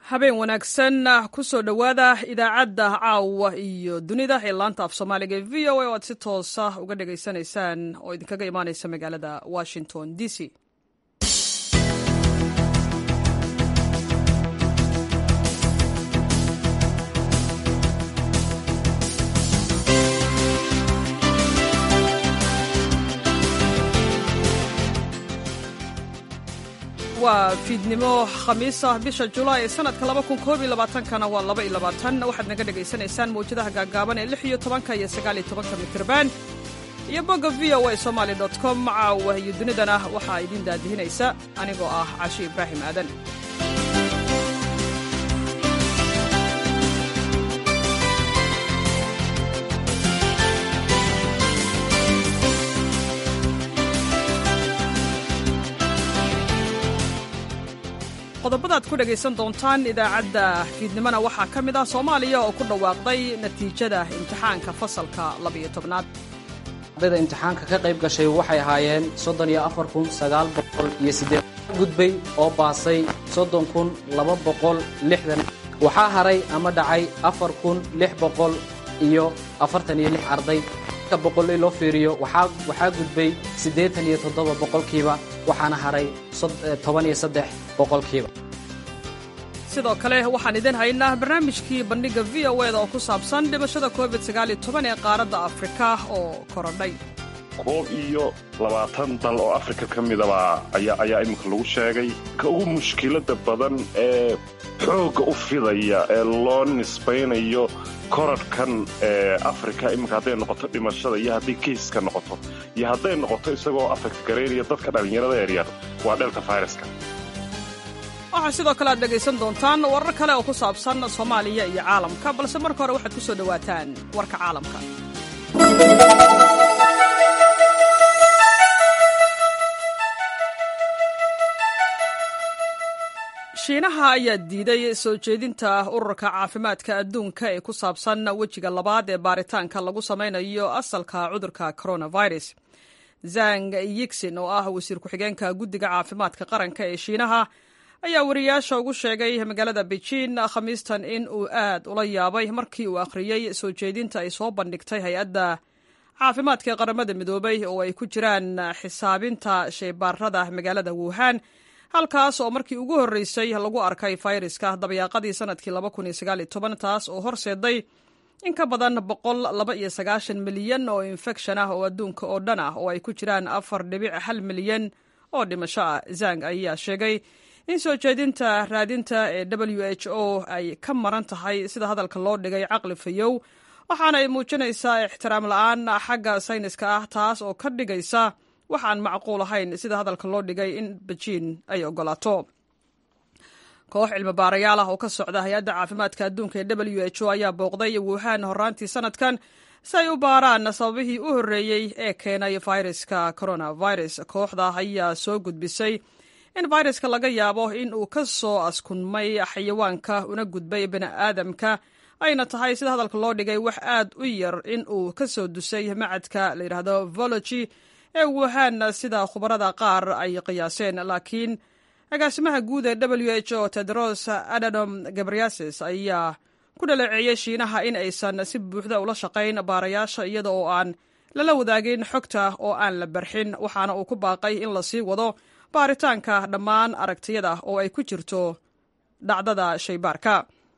habeen wanaagsan ku soo dhowaada idaacadda caawa iyo dunida ee laanta af soomaaliga ee v o a oo aad si toosa uga dhagaysanaysaan oo idinkaga imaaneysa magaalada washington d c waa fiidnimo khamiisa bisha julaay ee sanadka kana waa waxaad naga dhegaysanaysaan mawjadaha gaagaaban ee iyo tobanka iyo sagaaliyo tobanka mitrban iyo bogga v o a somaly com caawa iyo dunidana waxaa idin daadihinaysa anigoo ah cashi ibraahim aadan qodobadaad ku dhegaysan doontaan idaacadda fiidnimona waxaa ka mid ah soomaaliya oo ku dhawaaqday natiijada imtixaanka fasalka labiyo tobnaad ardayda imtixaanka ka qayb gashay waxay ahaayeen soddon iyo afar kun sagaal boqol iyo siddeed gudbay oo baasay soddon kun laba boqol lixdan waxaa haray ama dhacay afar kun lix boqol iyo afartan iyo lix arday ka boqol loo fiiriyo waxaa gudbay siddeetan iyo toddoba boqolkiiba waxaana haray toban iyo saddex boqolkiiba sidoo kale waxaan idin haynaa barnaamijkii bandhigga v o eda oo ku saabsan dhimashada covid sagaal iyo toban ee qaaradda afrika oo korodhay koob iyo labaatan dal oo afrika ka midaba ayaa iminka lagu sheegay ka ugu mushkilada badan ee xoogga u fidaya ee loo nisbaynayo korodhkan ee afrika iminka hadday noqoto dhimashada iyo hadday keiska noqoto iyo hadday noqoto isagoo afekt garaynaya dadka dhallinyarada yaryar waa dheelka fayraska waxaa sidoo kale aad dhegaysan doontaan warar kale oo ku saabsan soomaaliya iyo caalamka balse marka hore waxaad ku soo dhowaataan warka caalamka shiinaha ayaa diiday soo jeedinta ururka caafimaadka adduunka ee ku saabsan wejiga labaad ee baaritaanka lagu samaynayo asalka cudurka coronavirus zang yigsin oo ah wasiir ku-xigeenka guddiga caafimaadka qaranka ee shiinaha ayaa wariyaasha ugu sheegay magaalada beijin khamiistan in uu aad ula yaabay markii uu akhriyey soo jeedinta ay soo bandhigtay hay-adda caafimaadka ee qaramada midoobay oo ay ku jiraan xisaabinta sheybaarada magaalada wuhan halkaas oo markii ugu horreysay lagu arkay fayraska dabayaaqadii sanadkii taas oo horseeday in ka badan milyan oo infekshan ah oo adduunka oo dhan ah oo ay ku jiraan afar dhibic hal milyan oo dhimasho ah zang ayaa sheegay in soo jeedinta raadinta ee w h o ay ka maran tahay sida hadalka loo dhigay caqli fayow waxaana ay muujinaysaa ixtiraam la-aan xagga sayniska ah taas oo ka dhigaysa wax aan macquul ahayn sida hadalka loo dhigay in bejiin ay ogolaato koox cilmi baarayaal ah oo ka socda hay-adda caafimaadka adduunka ee w h o ayaa booqday wuhan horaantii sanadkan si ay u baaraan sababihii u horreeyey ee keenay fayraska coronavirus kooxda ayaa soo gudbisay in fayraska laga yaabo in uu ka soo askunmay xayawaanka una gudbay bini aadamka ayna tahay sida hadalka loo dhigay wax aad u yar in uu ka soo dusay macadka la yidhaahdo vology ee wuhan sida khubarada qaar ay qiyaaseen laakiin agaasimaha guud ee w h o tedros adanom gabriases ayaa ku dhaleeceeyey shiinaha in aysan si buuxda ula shaqayn baarayaasha iyada oo aan lala wadaagin xogta oo aan la barxin waxaana uu ku baaqay in la sii wado baaritaanka dhammaan aragtiyada oo ay ku jirto dhacdada shaybaarka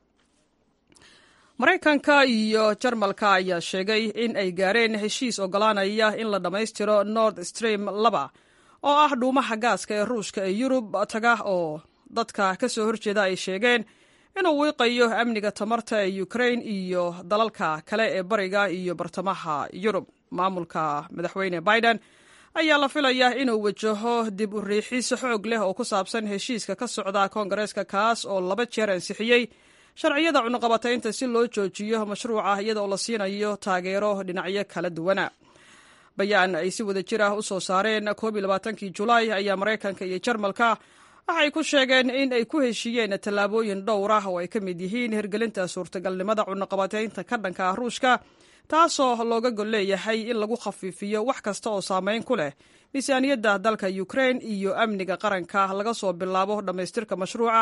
maraykanka iyo jarmalka ayaa sheegay in ay gaareen heshiis ogolaanaya in la dhammaystiro nord stream laba oo ah dhuumaha gaaska ee ruushka ee yurub taga oo dadka ka soo horjeeda ay sheegeen inuu wiiqayo amniga tamarta ee ukrain iyo dalalka kale ee bariga iyo bartamaha yurub maamulka madaxweyne biden ayaa la filayaa inuu wajaho dib u riixis xoog leh oo ku saabsan heshiiska ka socda koongareeska kaas oo laba jeer ansixiyey sharciyada cunuqabataynta si loo joojiyo mashruuca iyadaoo la siinayo taageero dhinacyo kala duwana bayaan ay si wada jir ah u soo saareen koob iyo labaatankii julaay ayaa maraykanka iyo jarmalka waxay ku sheegeen in ay ku heshiiyeen tallaabooyin dhowr ah oo ay ka mid yihiin hirgelinta suurtagalnimada cunuqabataynta ka dhanka ah ruushka taasoo looga gol leeyahay in lagu khafiifiyo wax kasta oo saameyn ku leh miisaaniyadda dalka ukrain iyo amniga qaranka laga soo bilaabo dhammaystirka mashruuca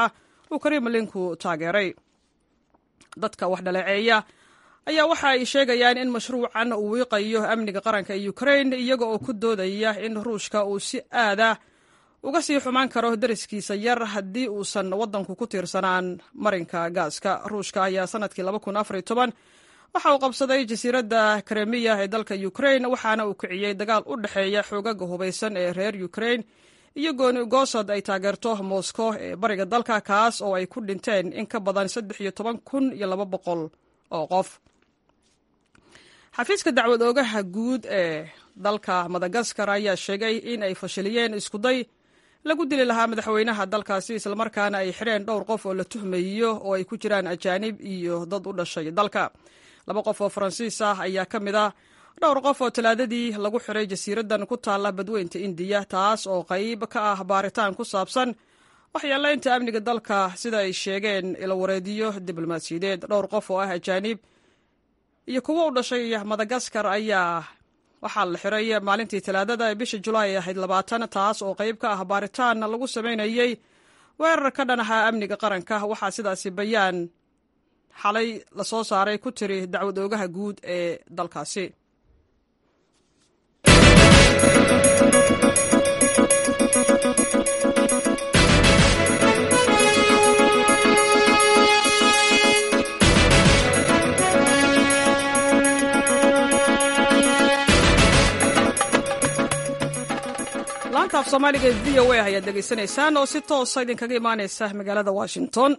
uu kremlinku taageeray dadka wax dhaleeceeya ayaa waxa ay sheegayaan in mashruucan uu wiiqayo amniga qaranka ee ukrain iyaga oo ku doodaya in ruushka uu si aada uga sii xumaan karo dariskiisa yar haddii uusan waddanku ku tiirsanaan marinka gaaska ruushka ayaa sanadkii waxa uu qabsaday jasiiradda kremiya ee dalka ukrain waxaana uu kiciyey dagaal u dhexeeya xoogaga hubaysan ee reer ukrain iyo gooni goosad ay taageerto moscow ee bariga dalka kaas oo ay ku dhinteen in ka badan kun iyo laba boqol oo qof xafiiska dacwad oogaha guud ee dalka madagaskar ayaa sheegay in ay fashiliyeen iskuday lagu dili lahaa madaxweynaha dalkaasi islamarkaana ay xidheen dhowr qof oo la tuhmayo oo ay ku jiraan ajaanib iyo dad u dhashay dalka laba qof oo faransiis ah ayaa ka mid ah dhowr qof oo talaadadii lagu xiray jasiiraddan ku taalla badweynta indiya taas oo qayb ka ah baaritaan ku saabsan waxyeelaynta amniga dalka sida ay sheegeen ilawareediyo diblomaasiyadeed dhowr qof oo ah ajaanib iyo kuwo u dhashay madagaskar ayaa waxaa la xiray maalintii talaadada ee bisha julaay ahayd labaatan taas oo qayb ka ah baaritaan lagu samaynayey weerar ka dhan ahaa amniga qaranka waxaa sidaasi bayaan xalay lasoo saaray ku tiri dacwad oogaha guud ee dalkaasi laanta af soomaaliga ee v o a ayaad dhegaysanaysaan oo si toosa idinkaga imaaneysa magaalada washington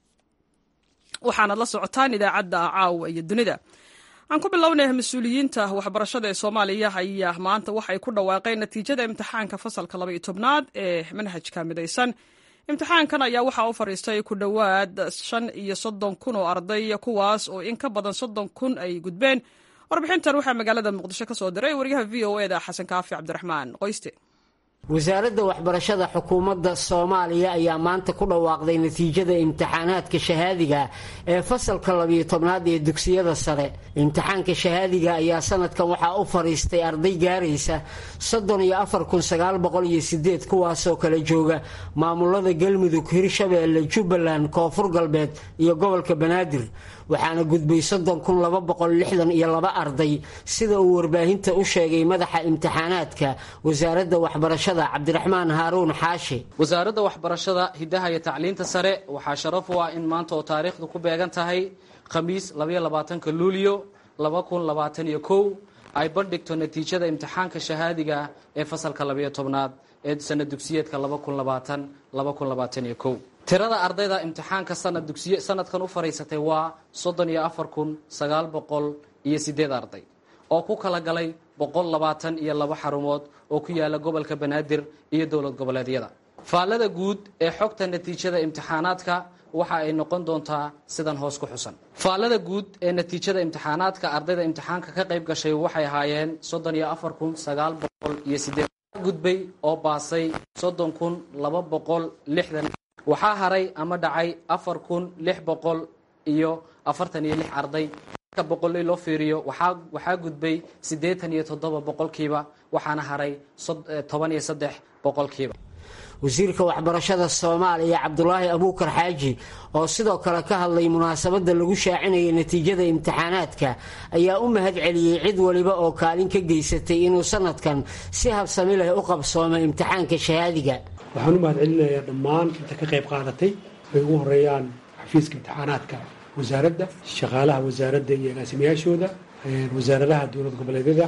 waxaanaad la socotaan idaacadda caawa iyo dunida aan ku bilownay mas-uuliyiinta waxbarashada ee soomaaliya ayaa maanta waxay ku dhawaaqeen natiijada imtixaanka fasalka laba iyo tobnaad ee manhajka midaysan imtixaankan ayaa waxaa u fadhiistay ku dhowaad shan iyo soddon kun oo arday kuwaas oo in ka badan soddon kun ay gudbeen warbixintan waxaa magaalada muqdisho ka soo diray wariyaha v o eda xasan kaafi cabdiraxmaan qoyste wasaaradda waxbarashada xukuumadda soomaaliya ayaa maanta ku dhawaaqday natiijada imtixaanaadka shahaadiga ee fasalka labiyo tobnaad ee dugsiyada sare imtixaanka shahaadiga ayaa sanadkan waxaa u fadhiistay arday gaaraysa soddon iyo afar kun sagaal boqol iyo sideed kuwaasoo kala jooga maamulada galmudug hirshabeelle jubbaland koonfur galbeed iyo gobolka banaadir waxaana gudbay soddon kun laba boqol lixdan iyo laba arday sida uu warbaahinta u sheegay madaxa imtixaanaadka wasaaradda waxbarashada cabdiraxmaan haaruun xaashi wasaaradda waxbarashada hidaha iyo tacliinta sare waxaa sharaf u ah in maanta oo taariikhdu ku beegan tahay khamiis labaiyo labaatanka luulyo laba kun labaatan iyo kow ay bandhigto natiijada imtixaanka shahaadiga ee fasalka labayo tobnaad ee sana dugsiyeedka laba kun labaatan laba kun labaatan iyo kow tirada ardayda imtixaanka sanad dugsiye sanadkan u fadhiisatay waa soddon iyo afar kun sagaal boqol iyo sideed arday oo ku kala galay boqol labaatan iyo laba xarumood oo ku yaala gobolka banaadir iyo dowlad goboleedyada faallada guud ee xogta natiijada imtixaanaadka waxa ay noqon doontaa sidan hoos ku xusan faallada guud ee natiijada imtixaanaadka ardayda imtixaanka ka qayb gashay waxay ahaayeen soddon iyo afar kun sagaal boqol iyo sideed gudbay oo baasay soddon kun laba boqol lixdan waxaa haray ama dhacay afar kun lix boqol iyo afartan iyo lix arday marka boqol loo fiiriyo waxaa gudbay siddeetan iyo toddoba boqolkiiba waxaana haray toban iyo saddex boqolkiiba wasiirka waxbarashada soomaaliya cabdulaahi abuukar xaaji oo sidoo kale ka hadlay munaasabadda lagu shaacinayay natiijada imtixaanaadka ayaa u mahad celiyey cid waliba oo kaalin ka geysatay inuu sanadkan si habsami leh u qabsoomo imtixaanka shahaadiga waxaan u mahad celinayaa dhammaan inta ka qayb qaadatay ay ugu horeeyaan xafiiska imtixaanaadka wasaaradda shaqaalaha wasaaradda iyo agaasimayaashooda wasaaradaha dowlad goboleedyada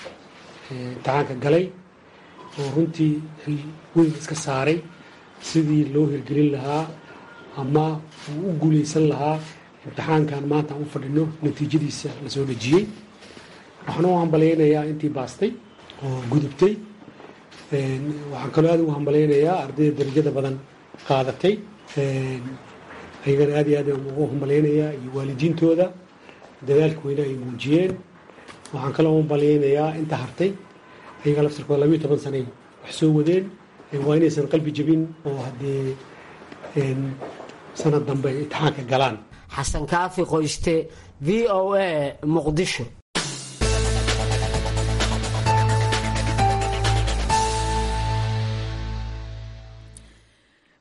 imtixaanka galay oo runtii xil weyn iska saaray sidii loo hirgelin lahaa ama uu u guulaysan lahaa imtixaankan maanta aan u fadhino natiijadiisa la soo dhejiyey waxaan u hambalaynayaa intii baastay oo gudubtay waxaan kaloo aad ugu hambalaynayaa ardayda darajada badan qaadatay ayagana aad iyo aad ugu hambalaynayaa iyo waalidiintooda dadaalka weyne ay muujiyeen waxaan kaloo hambalaynayaa inta hartay ayaga laftirkooda labiyo toban sanay wax soo wadeen waa inaysan qalbi jebin oo haddee sanad dambe ay imtixaanka galaan xasan kaafi qoyste v o a muqdisho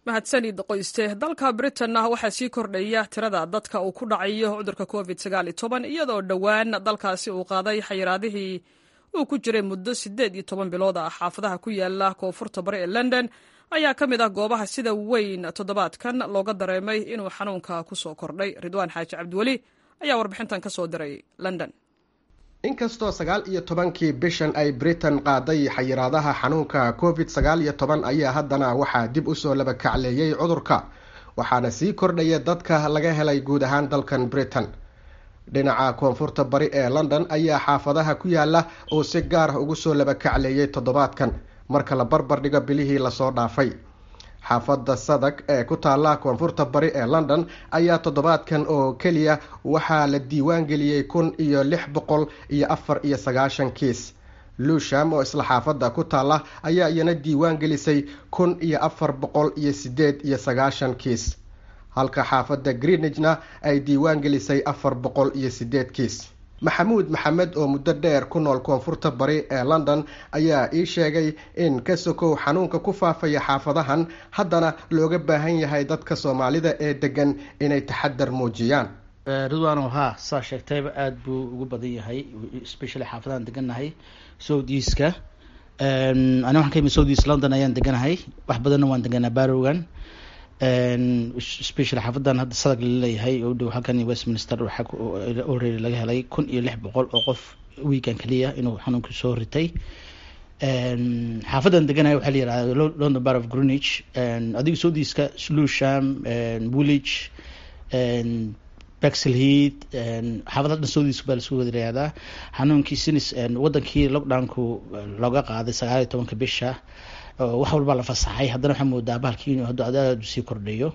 mahadsanid qoyste dalka britain waxaa sii kordhaya tirada dadka uu ku dhacayo cudurka covid iyadoo dhowaan dalkaasi uu qaaday xayiraadihii uu ku jiray muddo sideed iyo toban bilood ah xaafadaha ku yaala koonfurta bari ee london ayaa ka mid ah goobaha sida weyn toddobaadkan looga dareemay inuu xanuunka ku soo kordhay ridwaan xaaji cabdiweli ayaa warbixintan ka soo diray london inkastoo sagaal iyo tobankii bishan ay britain qaaday xayiraadaha xanuunka covid sagaal iyo toban ayaa haddana waxaa dib usoo laba kacleeyey cudurka waxaana sii kordhaya dadka laga helay guud ahaan dalkan britain dhinaca koonfurta bari ee london ayaa xaafadaha ku yaala oo si gaar ah ugu soo laba kacleeyey toddobaadkan marka la barbar dhigo bilihii lasoo dhaafay xaafadda sadag ee ku taalla koonfurta bari ee london ayaa toddobaadkan oo keliya waxaa la diiwaan geliyey kun iyo lix boqol iyo afar iyo sagaashan kiis luusham oo isla xaafadda ku taalla ayaa iyana diiwaan gelisay kun iyo afar boqol iyo sideed iyo sagaashan kiis halka xaafadda greenigna ay diiwaan gelisay afar boqol iyo sideed kiis maxamuud maxamed oo muddo dheer ku nool koonfurta bari ee london ayaa ii sheegay in ka sokow xanuunka ku faafaya xaafadahan haddana looga baahan yahay dadka soomaalida ee degan inay taxadar muujiyaan ridwano ha saa sheegtayba aada buu ugu badan yahay especially xaafadahan degannahay south easka ani waxaan ka imid south east london ayaan deganahay wax badanna waan deganaa barrowan special xaafadan hadda sadag laleeyahay oo dhow halkan westminster waxaa already laga helay kun iyo lix boqol oo qof weekan keliya inuu xanuunka soo ritay xaafadan deganaya waxaa la yihahda london bar of greenwich adiga soodiiska slusham woolwich baxel heat xaafada dhan soodiiska baa lasku wada yihahdaa xanuunkii sinis wadankii lockdownku looga qaaday sagaal iyo tobanka bisha wax walbaa la fasaxay haddana waxaa moodaa bahalkii inuu hadda aad sii kordhayo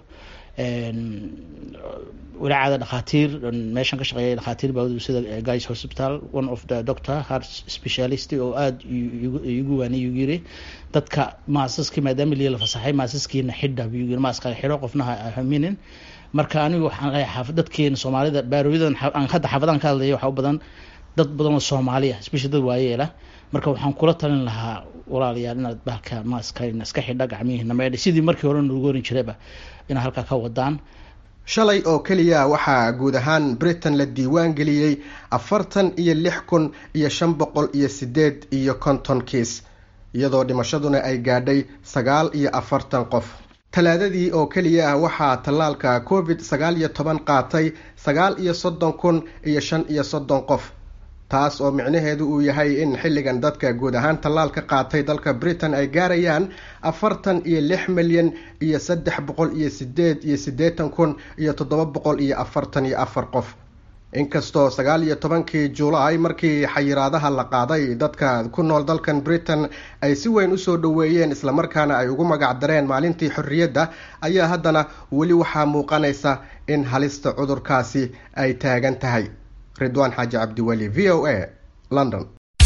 walaacada dhakhaatiir meeshan ka shaqeeya dhakhaatiir baa sida guys hospital one of the doctor heart specialist oo aada igu waanay igu yiri dadka maasaskii maadaama liya la fasaxay maasaskiina xidha buu yiri maaska xidho qofnaha haminin marka anigu waxaan leeyahay xaafad dadkeena soomaalida baarooyadan aan hadda xaafadan ka hadlaya waxaa u badan dad badan oo soomaaliya especially dad waayeela marka waxaan kula talin lahaa walaalayaal inaad bahalka maaska iska xidha gacmihiina meedha sidii markii hore nagu oran jirayba inaad halkaa ka wadaan shalay oo keliya waxaa guud ahaan britain la diiwaan geliyey afartan iyo lix kun iyo shan boqol iyo sideed iyo konton kiis iyadoo dhimashaduna ay gaadhay sagaal iyo afartan qof talaadadii oo keliya ah waxaa tallaalka covid sagaal iyo toban qaatay sagaal iyo soddon kun iyo shan iyo soddon qof taas oo micnaheedu uu yahay in xilligan dadka guud ahaan tallaalka qaatay dalka britain ay gaarayaan afartan iyo lix milyan iyo saddex boqol iyo sideed iyo siddeetan kun iyo toddoba boqol iyo afartan iyo afar qof inkastoo sagaal iyo tobankii julaay markii xayiraadaha la qaaday dadka ku nool dalkan britain ay si weyn usoo dhoweeyeen islamarkaana ay ugu magac dareen maalintii xorriyadda ayaa haddana weli waxaa muuqanaysa in halista cudurkaasi ay taagan tahay ridwaan xaaji cabdiweli v o a london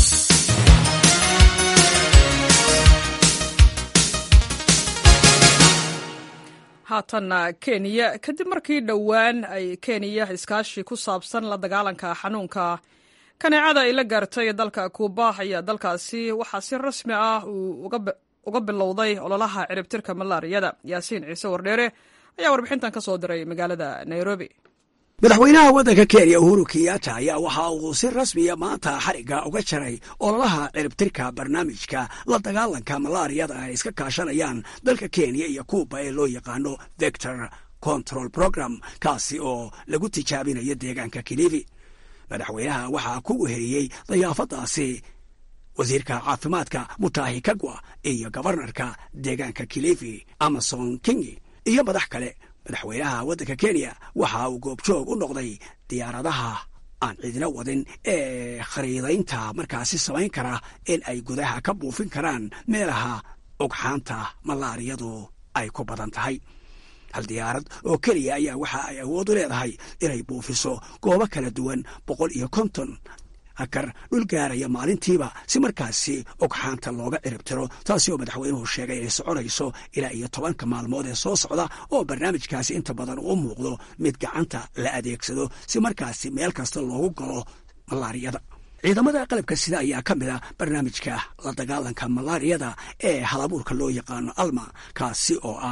haatanna kenya kadib markii dhowaan ay kenya iskaashi ku saabsan la dagaalanka xanuunka kaneecada ay la gaartay dalka kuuba ayaa dalkaasi waxaa si rasmi ah uu uga bilowday ololaha ciribtirka malaariyada yaasiin ciise wardheere ayaa warbixintan ka soo diray magaalada nairobi madaxweynaha waddanka kenya uhuru kenyatta ayaa waxa uu si rasmiya maanta xarigga uga jaray ololaha ciribtirka barnaamijka la dagaalanka malaariyada ay iska kaashanayaan dalka kenya iyo kuuba ee loo yaqaano vector control program kaasi oo lagu tijaabinayo deegaanka kilifi madaxweynaha waxaa ku weheliyey dayaafadaasi wasiirka caafimaadka mutahi kagwa iyo gobarnarka deegaanka kilifi amason kingi iyo madax kale madaxweynaha waddanka kenya waxa uu goobjoog u noqday diyaaradaha aan cidina wadin ee khariidaynta markaasi samayn kara in ay gudaha ka buufin karaan meelaha ugxaanta malaariyadu ay ku badan tahay hal diyaarad oo keliya ayaa waxa ay awood u leedahay inay buufiso goobo kala duwan boqol iyo konton akar dhul gaaraya maalintiiba si markaasi ogxaanta looga ciribtiro taasi oo madaxweynuhu sheegay inay soconayso ilaa iyo tobanka maalmood ee soo socda oo barnaamijkaasi inta badan uu muuqdo mid gacanta la adeegsado si markaasi meel kasta loogu galo malaariyada ciidamada qalabka sida ayaa ka mid a barnaamijka la dagaalanka malaariyada ee halabuurka loo yaqaano alma kaasi oo ah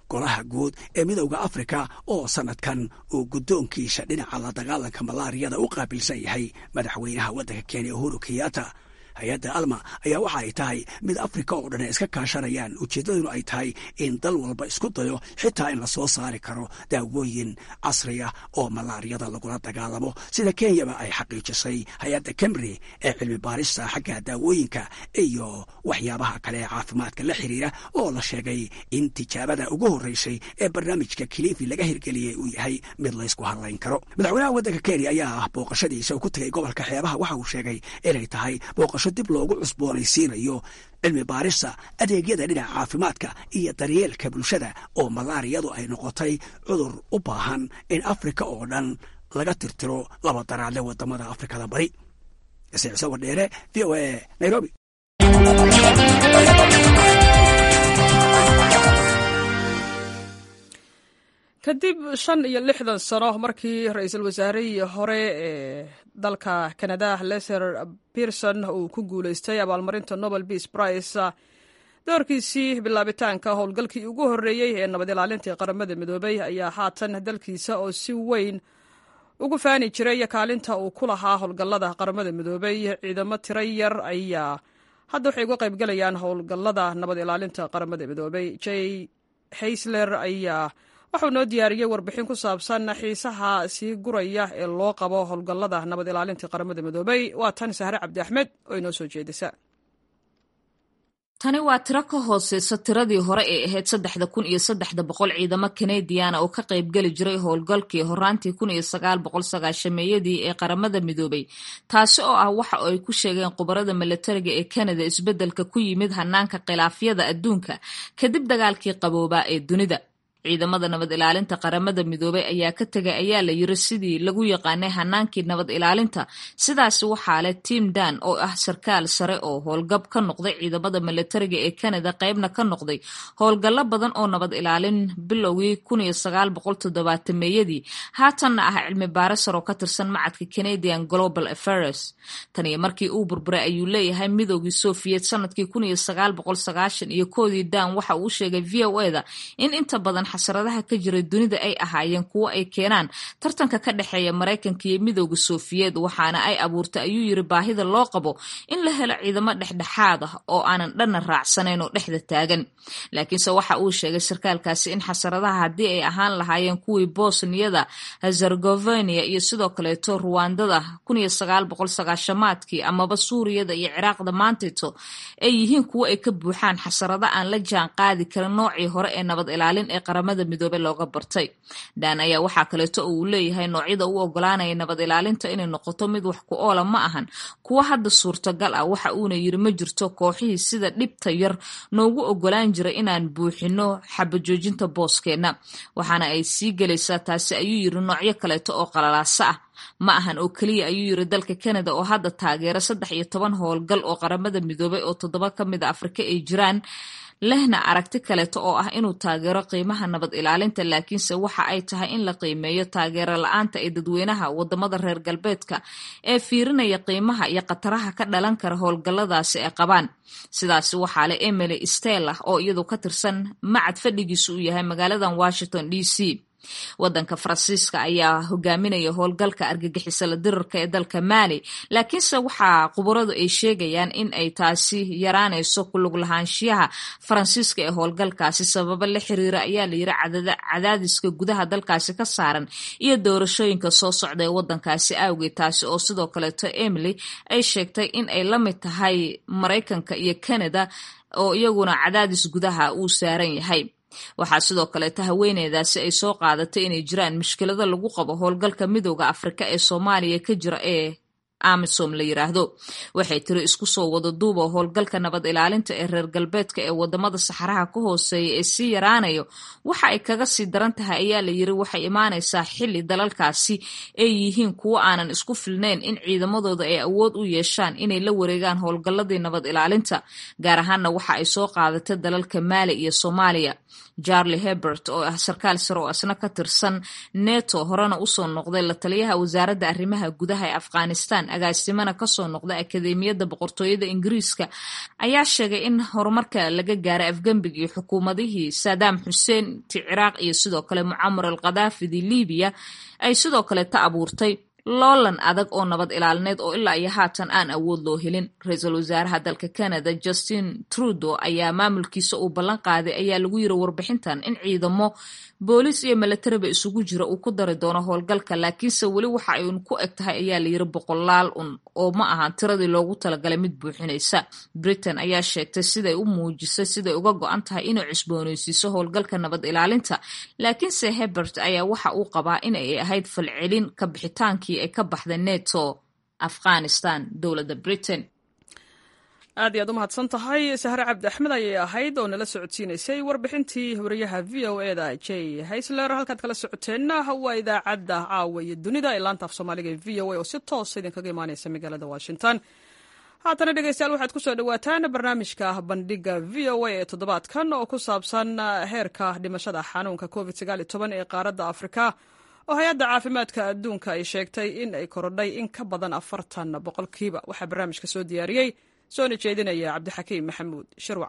golaha guud ee midowda afrika oo sannadkan uu guddoonkiisa dhinaca la dagaalanka malaariyada u qaabilsan yahay madaxweynaha waddanka kenya uhuru kenyatta hay-adda alma ayaa waxa ay tahay mid afrika oo dhan iska kaashanayaan ujeeddaduna ay tahay in dal walba isku dayo xitaa in lasoo saari karo daawooyin casriya oo malaariyada lagula dagaalamo sida kenyaba ay xaqiijisay hay-adda kemri ee cilmi baarista xagga daawooyinka iyo waxyaabaha kale ee caafimaadka la xiriira oo la sheegay in tijaabada ugu horreysay ee barnaamijka kilifi laga hirgeliyey uu yahay mid laysku hadlayn karo madaxweynaha waddanka kenya ayaa booqashadiisa ku tegay gobolka xeebaha waxa uu sheegay inay tahay booqasho dib loogu cusboonaysiinayo cilmi baarista adeegyada dhinaca caafimaadka iyo daryeelka bulshada oo malaariyadu ay noqotay cudur u baahan in afrika oo dhan laga tirtiro laba daraadle wadamada afrikada bari isciise wadheere v o a nairobi kadib shan iyo lixdan sano markii ra-iisul wasaarihii hore ee dalka canada leser pearson uu ku guuleystay abaalmarinta nobel peace price doorkiisii bilaabitaanka howlgalkii ugu horreeyey ee nabad ilaalintii qaramada midoobay ayaa haatan dalkiisa oo si weyn ugu faani jiray kaalinta uu ku lahaa howlgallada qaramada midoobay ciidamo tiro yar ayaa hadda waxay uga qaybgalayaan howlgallada nabad ilaalinta qaramada midoobay j haysler ayaa waxuu noo diyaariyey warbixin ku saabsan xiisaha sii guraya ee loo qabo howlgallada nabad ilaalinta qaramada midoobay waa tan sahre cabdi axmed oo inoo soo jeedisa tani waa tiro ka hooseysa tiradii hore ee ahayd saddexda kun iyo saddexda boqol ciidamo kanadiana oo ka qaybgeli jiray howlgalkii horaantii kun iyo sagaal boqol sagaashameeyadii ee qaramada midoobay taasi oo ah waxa ay ku sheegeen khubarada milatariga ee kanada isbeddelka ku yimid hanaanka khilaafyada adduunka kadib dagaalkii qaboobaa ee dunida ciidamada nabad ilaalinta qaramada midoobay ayaa ka tegay ayaa la yiri sidii lagu yaqaanay hanaankii nabad ilaalinta sidaasi waxaa leh tim dan oo ah sarkaal sare oo howlgab ka noqday ciidamada milatariga ee canada qeybna ka noqday howlgallo badan oo nabad ilaalin bilowgii meeyadii haatanna ah cilmi baare sar oo ka tirsan macadka canadian global affairs taniyo markii uu burburay ayuu leeyahay midoogii soviet sanadkii iyo koodii dan waxa uu sheegay v o eda in inta badan xasaradaha ka jira dunida ay ahaayeen kuwo ay keenaan tartanka ka dhexeeya maraykanka iyo midooda sofiyeed waxaana ay abuurtay ayuu yiri baahida loo qabo in la helo ciidamo dhexdhexaad ah oo aanan dhanna raacsanayn oo dhexda taagan laakiinse waxa uu sheegay sarkaalkaasi in xasaradaha haddii ay ahaan lahaayeen kuwii bosniyada herzegovenia iyo sidoo kaleeto ruwandada maadkii amaba suuriyada iyo ciraaqda maantayto ay yihiin kuwo ay ka buuxaan xasarado aan la jaan qaadi karin noocii hore ee nabad ilaalin ee qaramada midoobe looga bartay dan ayaa waxaa kaleeto oo uu leeyahay noocyada u ogolaanaya nabad ilaalinta inay noqoto mid wax ku oola ma ahan kuwo hadda suurtagal ah waxa uuna yiri ma jirto kooxihii sida dhibta yar noogu ogolaan jira inaan buuxino xabajoojinta booskeenna waxaana ay sii gelaysaa taasi ayuu yiri noocyo kaleeto oo qalalaasa ah ma ahan oo keliya ayuu yiri dalka canada oo hadda taageera saddex iyo toban howlgal oo qaramada midoobay oo toddoba ka mid a afrika ay jiraan lehna aragti kaleeto oo ah inuu taageero qiimaha nabad ilaalinta laakiinse waxa ay tahay in la qiimeeyo taageero la-aanta ee dadweynaha wadamada reer galbeedka ee fiirinaya qiimaha iyo khataraha ka dhalan kara howlgalladaasi ay qabaan sidaasi waxaa leh emily stella oo iyadu ka tirsan macad fadhigiisu uu yahay magaaladan washington d c wadanka faransiiska ayaa hogaaminaya howlgalka argagixisala dirarka ee dalka maali laakiinse waxaa khubaradu ay sheegayaan in ay taasi yaraanayso kulug lahaanshiyaha faransiiska ee howlgalkaasi sababo la xiriira ayaa layiri cadaadiska gudaha dalkaasi ka saaran iyo doorashooyinka soo socda ee wadankaasi awgeed taasi oo sidoo kaleeto emily ay sheegtay in ay la mid tahay maraykanka iyo canada oo iyaguna cadaadis gudaha uu saaran yahay waxaa sidoo kaleeta haweeneydaasi ay soo qaadatay inay jiraan mushkilado lagu qabo howlgalka midooda afrika ee soomaaliya ka jira ee amisom la yiraahdo waxay tiri isku soo wada duuba howlgalka nabad ilaalinta ee reer galbeedka ee wadamada saxaraha ka hooseeya ee sii yaraanayo waxa ay kaga sii daran tahay ayaa la yiri waxay imaanaysaa xili dalalkaasi ay yihiin kuwo aanan isku filnayn in ciidamadooda ay awood u yeeshaan inay la wareegaan howlgalladii nabad ilaalinta gaar ahaanna waxa ay soo qaadatay dalalka maali iyo soomaaliya charlie hebert oo ah sarkaal sare oo asna ka tirsan neto horena usoo noqday la taliyaha wasaaradda arrimaha gudaha ee afghanistan agaasimana kasoo noqday akademiyadda boqortooyada ingiriiska ayaa sheegay in horumarka laga gaaray afgembigii xukuumadihii saddam xuseen ti ciraaq iyo sidoo kale mucamar al khadaafidi libiya ay sidoo kale ta abuurtay loolan adag oo nabad ilaalineed oo ilaa iyo haatan aan awood loo helin ra-iisul wasaaraha dalka canada justin trudeau ayaa maamulkiisa uu ballan qaaday ayaa lagu yiri warbixintan in ciidamo booliis iyo milatariba isugu jira uu ku dari doono howlgalka laakiinse weli waxa ay un ku eg tahay ayaa layiri boqolaal un oo ma ahan tiradii loogu talagalay mid buuxinaysa britain ayaa sheegtay siday u muujisay siday uga go-an tahay inay cusbooneysiiso howlgalka nabad ilaalinta laakiinse hebert ayaa waxa uu qabaa in ay ahayd falcelin ka bixitaankii ay ka baxday neto afghanistan dowladda britain aad iyaad u mahadsan tahay sahre cabdi axmed ayay ahayd oo nala socodsiinaysay warbixintii wariyaha v o e da j haysler halkaad kala socoteenna waa idaacadda caawa iyo dunida ee laanta af soomaaliga ee v o a oo si toosa idinkaga imaaneysa magaalada washington haatana dhegeystayaal waxaad ku soo dhowaataan barnaamijka bandhiga v o a ee toddobaadkan oo ku saabsan heerka dhimashada xanuunka covid ee qaaradda afrika oo hay-adda caafimaadka adduunka ay sheegtay in ay korodhay in ka badan afartan boqolkiiba waxaa barnaamijka soo diyaariyey soona jeedinaya cabdixakiim maxamuud shirwac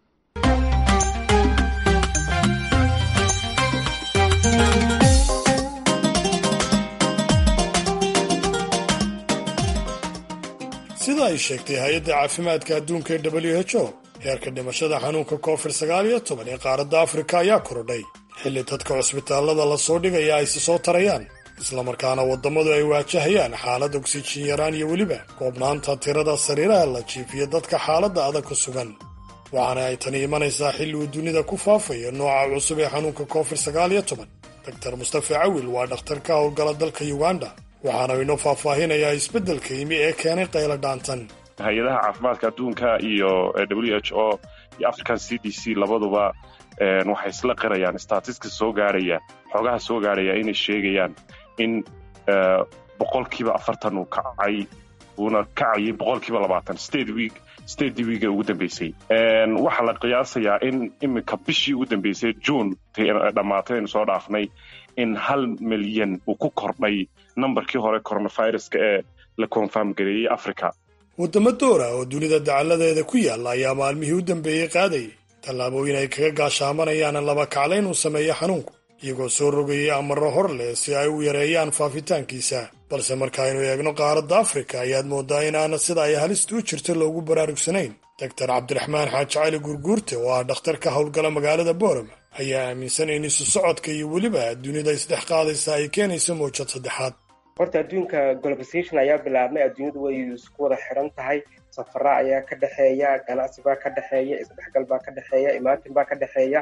sida ay sheegtay hay-adda caafimaadka adduunka ee w h o heerka dhimashada xanuunka covid sagaal iyo toban ee qaaradda afrika ayaa korodhay xilli dadka cusbitaallada lasoo dhigaya aysi soo tarayaan islamarkaana waddamadu ay waajahayaan xaalad ogsijin yaraan iyo weliba koobnaanta tirada sariiraha la jiifiyo dadka xaaladda adag ku sugan waxaana ay tani imanaysaa xilli uu dunida ku faafayo nooca cusub ee xanuunka covid sagaal iyo toban doktar mustafa cawil waa dhakhtar ka howlgala dalka uganda waxaana inoo faahfaahinayaa isbeddelka yimi ee keenay qaylo dhaantan hay-adaha caafimaadka adduunka iyo w h o iyo african c d c labaduba waxay isla qirayaan statiska soo gaaraya xoogaha soo gaaraya inay sheegayaan in boqolkiiba afartan uu kacay uuna kacayay boqolkiiba labaatan state week state weeka ugu dambeysay waxaa la qiyaasayaa in iminka bishii ugu dambeysay june dhammaatay aynu soo dhaafnay in hal milyan uu ku kordhay nambarkii hore coronaviruska ee la konfarm gareeyey africa waddamo doora oo dunida dacalladeeda ku yaalla ayaa maalmihii u dambeeyey qaadayay tallaabooyin ay kaga gaashaamanayaan laba kaclayn uu sameeyo xanuunku iyagoo soo rogayay amarro hor leh si ay u yareeyaan faafitaankiisa balse markaaynu eegno qaaradda afrika ayaad mooddaa inaana sida ay halista u jirto loogu baraarugsanayn doktar cabdiraxmaan xaaji cali gurguurte oo ah dhakhtar ka howlgala magaalada boorama ayaa aaminsan in isu socodka iyo weliba dunida isdhex qaadaysa ay keenayso mawjad saddexaad horta adduunka globalization ayaa bilaabmay adduunyadu way isku wada xiran tahay safara ayaa ka dhexeeya ganacsi baa ka dhexeeya isdhexgal baa ka dhexeeya imaatin baa ka dhexeeya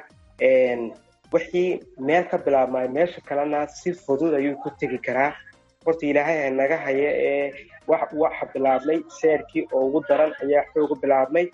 wixii meel ka bilaabmay meesha kalena si fudud ayuu ku tegi karaa horta ilaahay ha naga haya ee waxa bilaabmay seerkii oo ugu daran ayaa xooga bilaabmay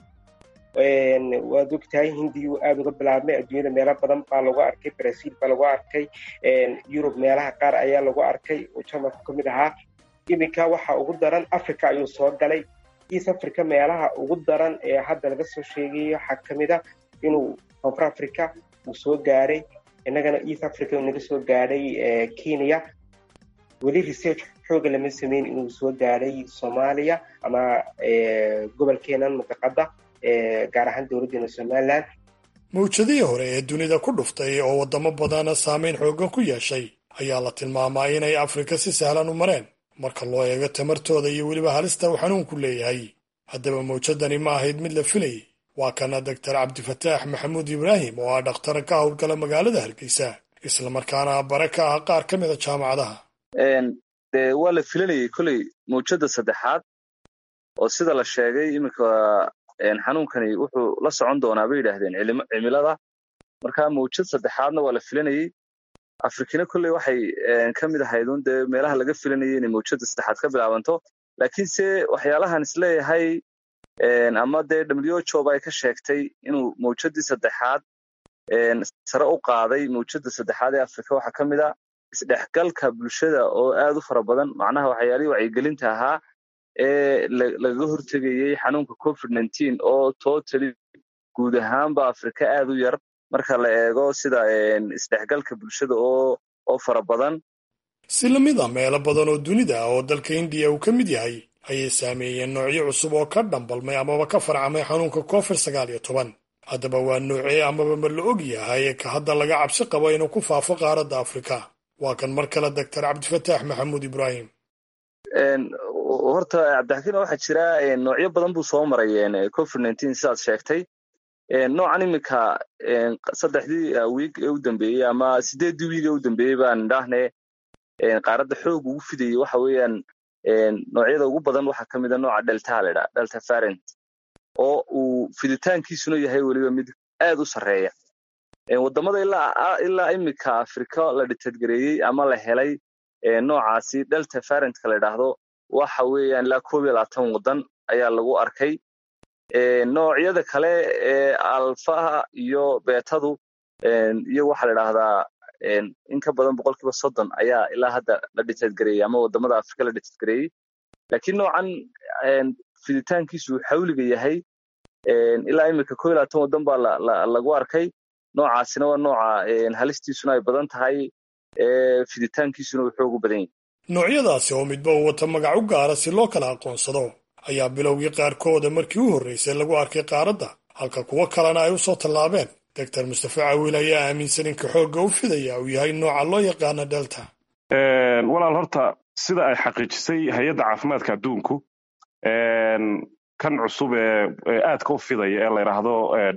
waad ogtahay hindiyu aada uga bilaabmay adduunyada meelo badan baa lagu arkay brazil baa lagu arkay yurub meelaha qaar ayaa lagu arkay oo jarmalka ka mid ahaa iminka waxa ugu daran africa ayuu soo galay east africa meelaha ugu daran ee hadda laga soo sheegayo waxaa ka mid a inuu koonfur africa uu soo gaaray innagana east africa uu naga soo gaadhay kenya weli research xooga lama sameyn inuu soo gaadhay soomaaliya ama gobolkeenan mudaqada gaar ahaan dowladdeena somalilan mawjadihii hore ee dunida ku dhuftay oo waddamo badana saameyn xooggan ku yeeshay ayaa la tilmaamaa inay afrika si sahlan u mareen marka loo eego tamartooda iyo weliba halista uu xanuunku leeyahay haddaba mawjadani ma ahayd mid la filayay waa kana doktar cabdifataax maxamuud ibraahim oo ah dhakhtar ka howlgala magaalada hargeysa islamarkaana bare ka ah qaar ka mida jaamacadaha de waa la filanayay koley mawjada saddexaad oo sida la sheegay iminka xanuunkani wuxuu la socon doonaa bay yidhaahdeen cimilada marka mawjad saddexaadna waa la filanayey afrikina kolley waxay ka mid ahayd un dee meelaha laga filanayay inay mawjada saddexaad ka bilaabanto laakiinse waxyaalahan isleeyahay ama dee w job ay ka sheegtay inuu mawjadii saddexaad sare u qaaday mawjada saddexaad ee afrika waxaa ka mid a isdhexgalka bulshada oo aad u fara badan macnaha waxyaalihii wacyigelinta ahaa ee lagaga hortegayey xanuunka covid nineteen oo totally guud ahaanba afrika aad u yar marka la eego sida isdhexgalka bulshada oo oo fara badan si lamid a meelo badan oo dunida ah oo dalka indiya uu ka mid yahay ayay saameeyeen noocyo cusub oo ka dhambalmay amaba ka farcamay xanuunka covid sagaal iyo toban haddaba waa noocee amaba ma la og yahay ka hadda laga cabsi qabo inuu ku faafo qaaradda afrika waa kan mar kale doctor cabdifataax maxamuud ibraahim horta cabdixakiin waxaa jira noocyo badan buu soo maray covid nineteen sidaad sheegtay noocan iminka saddexdii wiig ee u dambeeyey ama sideeddii wiig ee u dambeeyey baan idhaahne qaaradda xoog ugu fidayey waxa weeyaan noocyada ugu badan waxaa ka mid a nooca delta la idhaha delta farent oo uu fiditaankiisuna yahay weliba mid aad u sarreeya waddamada ilaa iminka afrika la dhitadgareeyey ama la helay noocaasi delta farentka la idhaahdo waxa weeyaan ilaa koob iyo labaatan waddan ayaa lagu arkay noocyada kale ee alfaha iyo beetadu iyo waxaa la idhaahdaa in ka badan boqolkiiba soddon ayaa ilaa hadda la dhitadgareeyey ama waddamada afrika la dhitadgareeyey laakiin noocan fiditaankiisu uu xawliga yahay ilaa iminka koob iyo labaatan waddan baa lagu arkay noocaasina waa nooca halistiisuna ay badan tahay fiditaankiisuna uu xoogu badan yahay noocyadaasi oo midba uu wata magac u gaara si loo kala aqoonsado ayaa bilowgii qaarkooda markii u horraysay lagu arkay qaaradda halka kuwo kalena ay u soo tallaabeen doctor mustafa cawiil ayaa aaminsan inka xoogga u fidaya uu yahay nooca loo yaqaana delta walaal horta sida ay xaqiijisay hay-adda caafimaadka adduunku kan cusub ee aadka u fidaya ee la yidhaahdo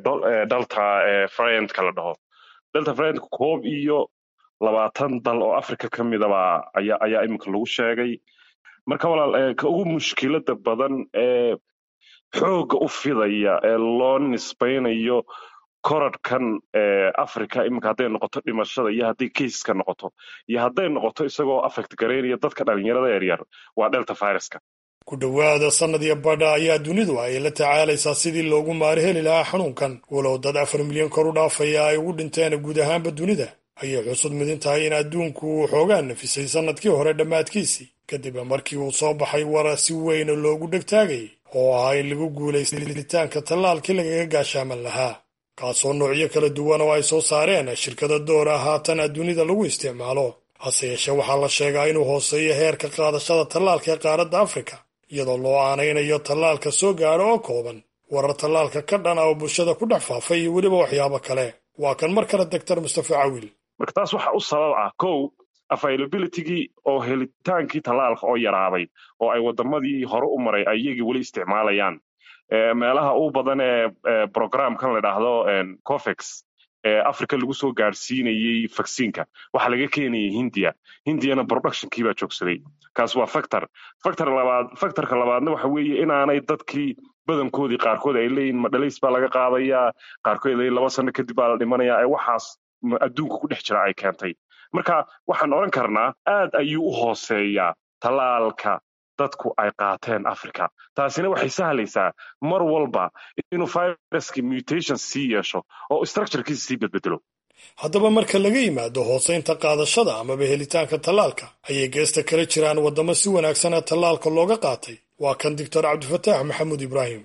delta frientka la dhaho delta frientka koob iyo labaatan dal oo africa ka midaba ayaa ayaa iminka lagu sheegay marka walaal ka ugu mushkilada badan ee xoogga u fidaya ee loo nisbaynayo koradhkan africa iminka hadday noqoto dhimashada iyo hadday keiska noqoto iyo hadday noqoto isagoo affect garaynaya dadka dhalinyarada yaryar waa delta viruska ku dhowaada sannad iyo badha ayaa dunidu ay la tacaalaysaa sidii loogu maari heli lahaa xanuunkan walow dad afar milyan kor u dhaafaya ay ugu dhinteen guud ahaanba dunida ayay xusud midin tahay in adduunku uu xoogaa nafisay sannadkii hore dhammaadkiisii kadib markii uu soo baxay wara si weyna loogu dhegtaagayay oo ahaa in lagu guulaystay tallaalkii lagaga gaashaaman lahaa kaasoo noocyo kala duwan oo ay soo saareen shirkada doora haatan dunida lagu isticmaalo hase yeeshee waxaa la sheegaa inuu hooseeyo heerka qaadashada tallaalka ee qaaradda afrika iyadoo loo aanaynayo tallaalka soo gaadha oo kooban warar tallaalka ka dhan ah oo bulshada ku dhex faafay iyo weliba waxyaabo kale waa kan mar kale doctor mustafa cawiil marka taas waxa u sabab ah kow availabilitygii oo helitaankii tallaalka oo yaraaday oo ay waddamadii hore u maray ay iyagii weli isticmaalayaan meelaha u badan ee programkan la idhaahdo cofex ee africa lagu soo gaadhsiinayey vacciinka waxaa laga keenayay hindiya hindiyana productionkii baa joogsaday kaas waa factor factor labaad factorka labaadna waxa weeye inaanay dadkii badankoodii qaarkood ay leeyihin madhalays baa laga qaadayaa qaarkood leeyihin laba sano kadib baa la dhimanayaa ee waxaas adduunka ku dhex jira ay keentay marka waxaan odhan karnaa aad ayuu u hooseeyaa tallaalka dadku ay qaateen africa taasina waxay sahlaysaa mar walba inuu viruskii mutation sii yeesho oo structurekiisa sii bedbedelo haddaba marka laga yimaado hoosaynta qaadashada amaba helitaanka tallaalka ayay geesta kala jiraan waddamo si wanaagsan ee tallaalka looga qaatay waa kan doctor cabdifataax maxamuud ibraahim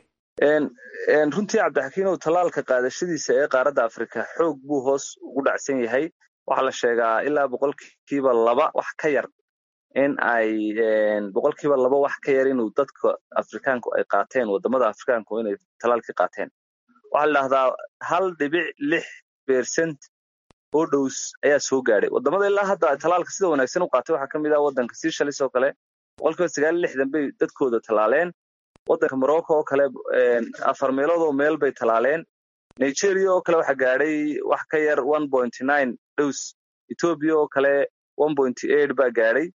runtii cabdixakiinow tallaalka qaadashadiisa ee qaaradda afrika xoog buu hoos ugu dhacsan yahay waxaa la sheegaa ilaa boqolkiiba laba wax ka yar in ay boqolkiiba laba wax ka yar inuu dadka afrikaanku ay qaateen waddamada afrikaanku inay tallaalkii qaateen waxaa la dhahdaa hal dhibic lix bersent oo dhows ayaa soo gaadhay waddamada ilaa hadda tallaalka sida wanaagsan u qaatay waxaa ka mid ah waddanka seychelles oo kale boqolkiiba sagaal iyo lixdan bay dadkooda tallaaleen waddanka morocco oo kale afar meeloodoo meel bay tallaaleen nigeria oo kale waxaa gaadhay wax ka yar one point nine dhows ethoobia oo kale one point eight baa gaadhay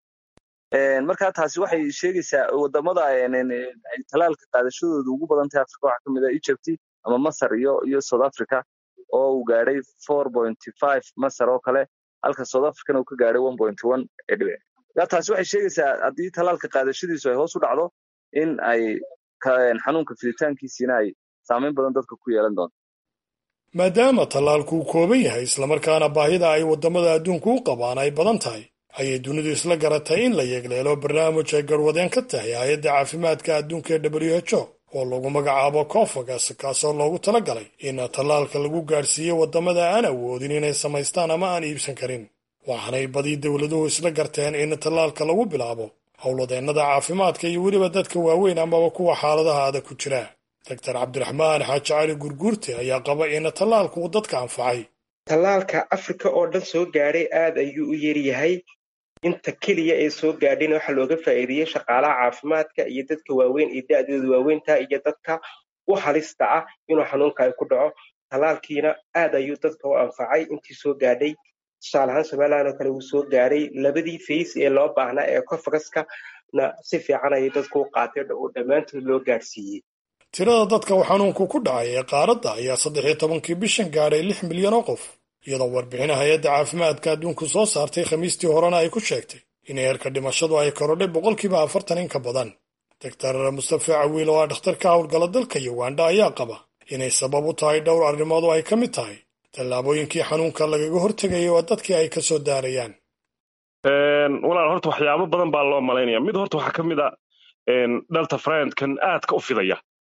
marka taasi waxay sheegaysaa waddamada ay tallaalka qaadashadooda ugu badan tahay africa waxaa ka mid ah egypt ama masar iyo iyo south africa oo uu gaadhay four point five masar oo kale halka south africana uu ka gaadhay one point one dhibic marka taasi waxay sheegaysaa haddii tallaalka qaadashadiisu ay hoos u dhacdo in ay xanuunka fiditaankiisiina ay saameyn badan dadka ku yeelan doonto maadaama tallaalku uu kooban yahay islamarkaana baahida ay waddamada adduunku u qabaan ay badan tahay ayay dunidu isla garatay in la yeegleelo barnaamij ay garwadeen ka tahay hay-adda caafimaadka adduunka ee w h o oo lagu magacaabo cofagas kaasoo loogu talagalay in tallaalka lagu gaadhsiiyo waddamada aan awoodin inay samaystaan ama aan iibsan karin waxaanay badi dowladuhu isla garteen in tallaalka lagu bilaabo howladeennada caafimaadka iyo weliba dadka waaweyn amaba kuwa xaaladaha adag ku jira doctor cabdiraxmaan xaaji cali gurguurte ayaa qaba in tallaalku uu dadka anfacay tallaalka afrika oo dhan soo gaadhay aad ayuu u yaryahay inta keliya ee soo gaadhayna waxaa looga faa'iideeyey shaqaalaha caafimaadka iyo dadka waaweyn iyo da-dooda waaweynta iyo dadka u halista ah inuu xanuunka ay ku dhaco tallaalkiina aad ayuu dadka u anfacay intii soo gaadhay tusaale ahaan somalilan oo kale wuu soo gaadhay labadii fays ee loo baahnaa ee cofagaska na si fiican ayay dadku u qaateen oo dhammaantood loo gaadhsiiyey tirada dadka uu xanuunku ku dhacay ee qaaradda ayaa saddex iyo tobankii bishan gaadhay lix milyan oo qof iyadoo warbixin hay-adda caafimaadka adduunku soo saartay khamiistii horena ay ku sheegtay in heerka dhimashadu ay korodhay boqolkiiba afartan in ka badan doctor mustafe cawiil oo ah dhakhtar ka howlgala dalka uganda ayaa qaba inay sabab u tahay dhowr arrimood oo ay ka mid tahay tallaabooyinkii xanuunka lagaga hortegayay oo dadkii ay ka soo daarayaan walaal horta waxyaabo badan baa loo malaynaya mid horta waxaa ka mid a dhalta friendkan aadka u fidaya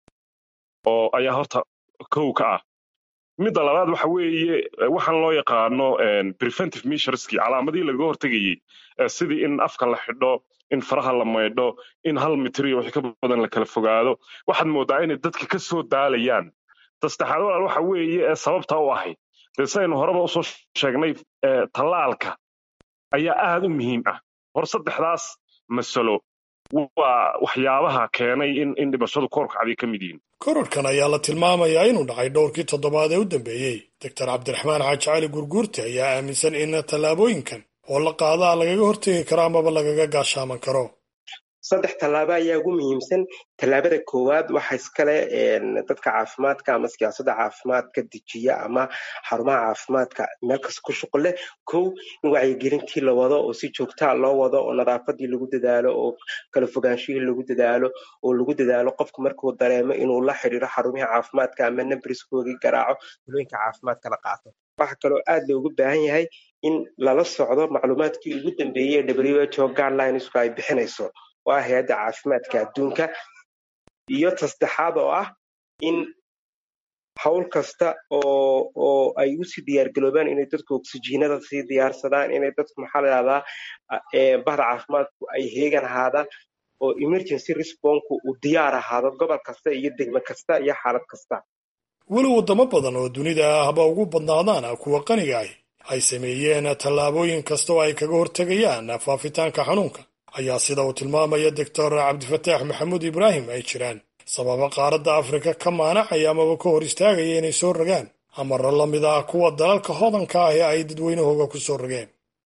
oo ayaa horta kow ka ah midda labaad waxa weeye waxaan loo yaqaano preventive measureski calaamadihii lagaga hortegayey sidii in afka la xidho in faraha la maydho in hal mitriyo wixii ka badan la kala fogaado waxaad moodaa inay dadka ka soo daalayaan tasaddexaad walaal waxa weeye ee sababta u ahayd dee sidaynu horeba usoo sheegnay tallaalka ayaa aad u muhiim ah hor saddexdaas masalo waa waxyaabaha keenay in in dhimashadu koorkacday ka mid yihiin kororhkan ayaa la tilmaamayaa inuu dhacay dhowrkii toddobaad ee u dambeeyey doctor cabdiraxmaan xaaji cali gurguurte ayaa aaminsan in tallaabooyinkan oo la qaadaa lagaga hortegi karo amaba lagaga gaashaaman karo saddex tallaabo ayaa ugu muhiimsan tallaabada koowaad waxa iskale dadka caafimaadka ama siyaasadda caafimaadka dejiya ama xarumaha caafimaadka meel kasta ku shuqul leh kow in wacyigelintii la wado oo si joogtaa loo wado oo nadaafadii lagu dadaalo oo kala fogaanshihii lagu dadaalo oo lagu dadaalo qofku markuu dareemo inuu la xidhiiro xarumihii caafimaadka ama nambriskoogii garaaco talooyinka caafimaadka la qaato waxa kaloo aad loogu baahan yahay in lala socdo macluumaadkii ugu dambeeyey ee w h o guidelines ay bixinayso oo ah hay-adda caafimaadka adduunka iyo tasaddexaad oo ah in hawl kasta oo oo ay usii diyaargaroobaan inay dadku oksijiinada sii diyaarsadaan inay dadku maxaa la dhahdaa bahda caafimaadku ay heegan ahaadaan oo emergency responku uu diyaar ahaado gobol kasta iyo degme kasta iyo xaalad kasta weli waddamo badan oo dunida ah haba ugu badnaadaan kuwa qaniga ahi ay sameeyeen tallaabooyin kasta oo ay kaga hortegayaan faafitaanka xanuunka ayaa sida uu tilmaamaya doctor cabdifataax maxamuud ibraahim ay jiraan sababa qaaradda afrika ka maanacaya amaba ka hor istaagaya inay soo rogaan amaro la mid ah kuwa dalalka hodanka ah ee ay dadweynahooga ku soo rogeen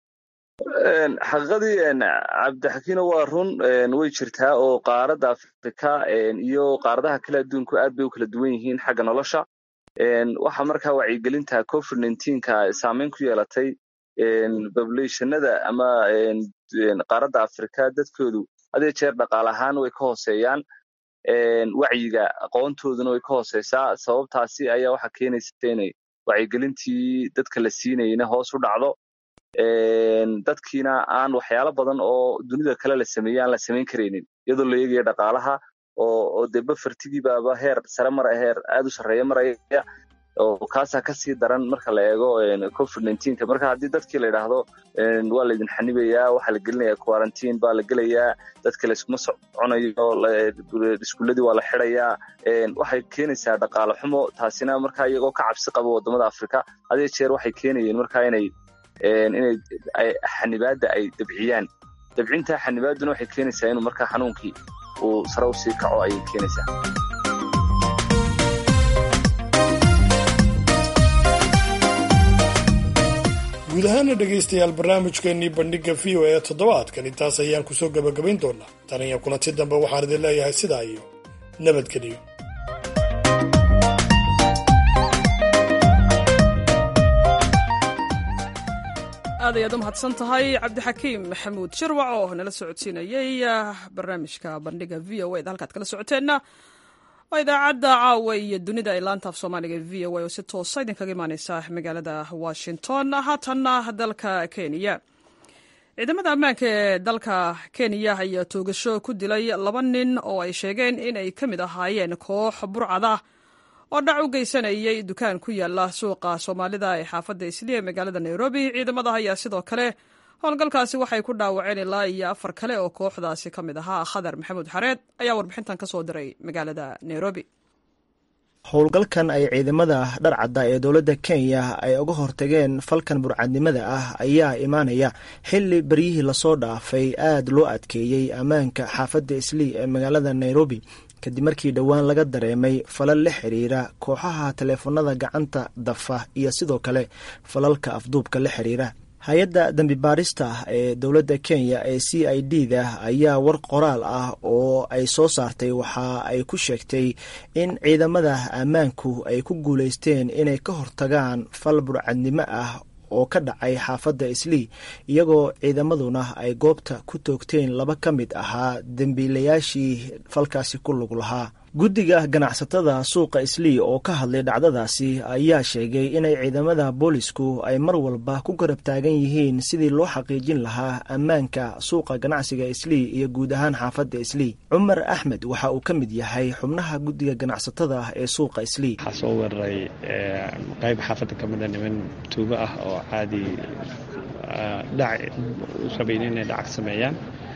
xaqiiqadii cabdixakiino waa run way jirtaa oo qaaradda afrika iyo qaaradaha kale adduunku aad bay u kala duwan yihiin xagga nolosha waxaa markaa wacyigelinta covid nka saameyn ku yeelatay populationada ama qaaradda afrika dadkoodu hadee jeer dhaqaal ahaan way ka hooseeyaan wacyiga aqoontooduna way ka hooseysaa sababtaasi ayaa waxaa keenaysa inay wacyigelintii dadka la siinayna hoos u dhacdo dadkiina aan waxyaalo badan oo dunida kale la sameeyey aan la samayn karaynin iyadoo la eegaya dhaqaalaha oo dee bafartigiibaaba heer sare mara heer aad u sarreeya maraya oo kaasaa kasii daran marka la eego covid nka marka haddii dadkii la yidhaahdo waa laydin xanibayaa waxaa la gelinayaa quarantine baa la gelayaa dadka layskuma soconayo iskuuladii waa la xidayaa waxay keenaysaa dhaqaale xumo taasina markaa iyagoo ka cabsi qaba wadamada afrika hadee jeer waxay keenayeen markaa inay inay xanibaadda ay dabciyaan dabcinta xanibaaduna waxay keenaysaa inuu markaa xanuunkii uu sare usii kaco ayay keenaysaa guud ahaana dhegaystayaal barnaamijkeennii bandhigga v o ee toddobaadkan intaas ayaan kusoo gebagabayn doonaa tan iyo kulanti dambe waxaan idin leeyahay sidaa iyo nabadgeliyo aad ayaad u mahadsan tahay cabdixakiim maxamuud shirwac oo nala socodsiinayey barnaamijka bandhiga v o eda halkaad kala socoteenna waa idaacadda caawa iyo dunida ee laanta af soomaaliga v o a oo si toosa idinkaga imaaneysa magaalada washington haatanna dalka kenya ciidamada ammaanka ee dalka kenya ayaa toogasho ku dilay laba nin oo ay sheegeen inay ka mid ahaayeen koox burcada oo dhac u geysanayay dukaan ku yaala suuqa soomaalida ee xaafadda isliya magaalada nairobi ciidamada ayaa sidoo kale howlgalkaasi waxay ku dhaawaceen ilaa iyo afar kale oo kooxdaasi ka mid ahaa khadar maxamuud xareed ayaa warbixintan ka soo diray magaalada nairobi howlgalkan ay ciidamada dharcadda ee dowladda kenya ay uga hortageen falkan burcadnimada ah ayaa imaanaya xilli beryihii lasoo dhaafay aad loo adkeeyey ammaanka xaafadda islii ee magaalada nairobi kadib markii dhowaan laga dareemay falal la xiriira kooxaha taleefanada gacanta dafa iyo sidoo kale falalka afduubka la xiriira hay-adda dembi baarista ee dowladda kenya ee c i d da ayaa war qoraal ah oo ay soo saartay waxa ay ku sheegtay in ciidamada ammaanku ay ku guuleysteen inay ka hortagaan fal burcadnimo ah oo ka dhacay xaafadda islii iyagoo ciidamaduna ay goobta ku toogteen laba ka mid ahaa dembiilayaashii falkaasi ku lug lahaa guddiga ganacsatada suuqa islii oo ka hadlay dhacdadaasi ayaa sheegay inay ciidamada boolisku ay mar walba ku garab taagan yihiin sidii loo xaqiijin lahaa ammaanka suuqa ganacsiga islii iyo guud ahaan xaafadda islii cumar axmed waxa uu ka mid yahay xubnaha guddiga ganacsatada ee suuqa islii waxaa soo weeraray qayb xaafadda ka mida niman tuugo ah oo caadi dhac rabayn inay dhacag sameeyaan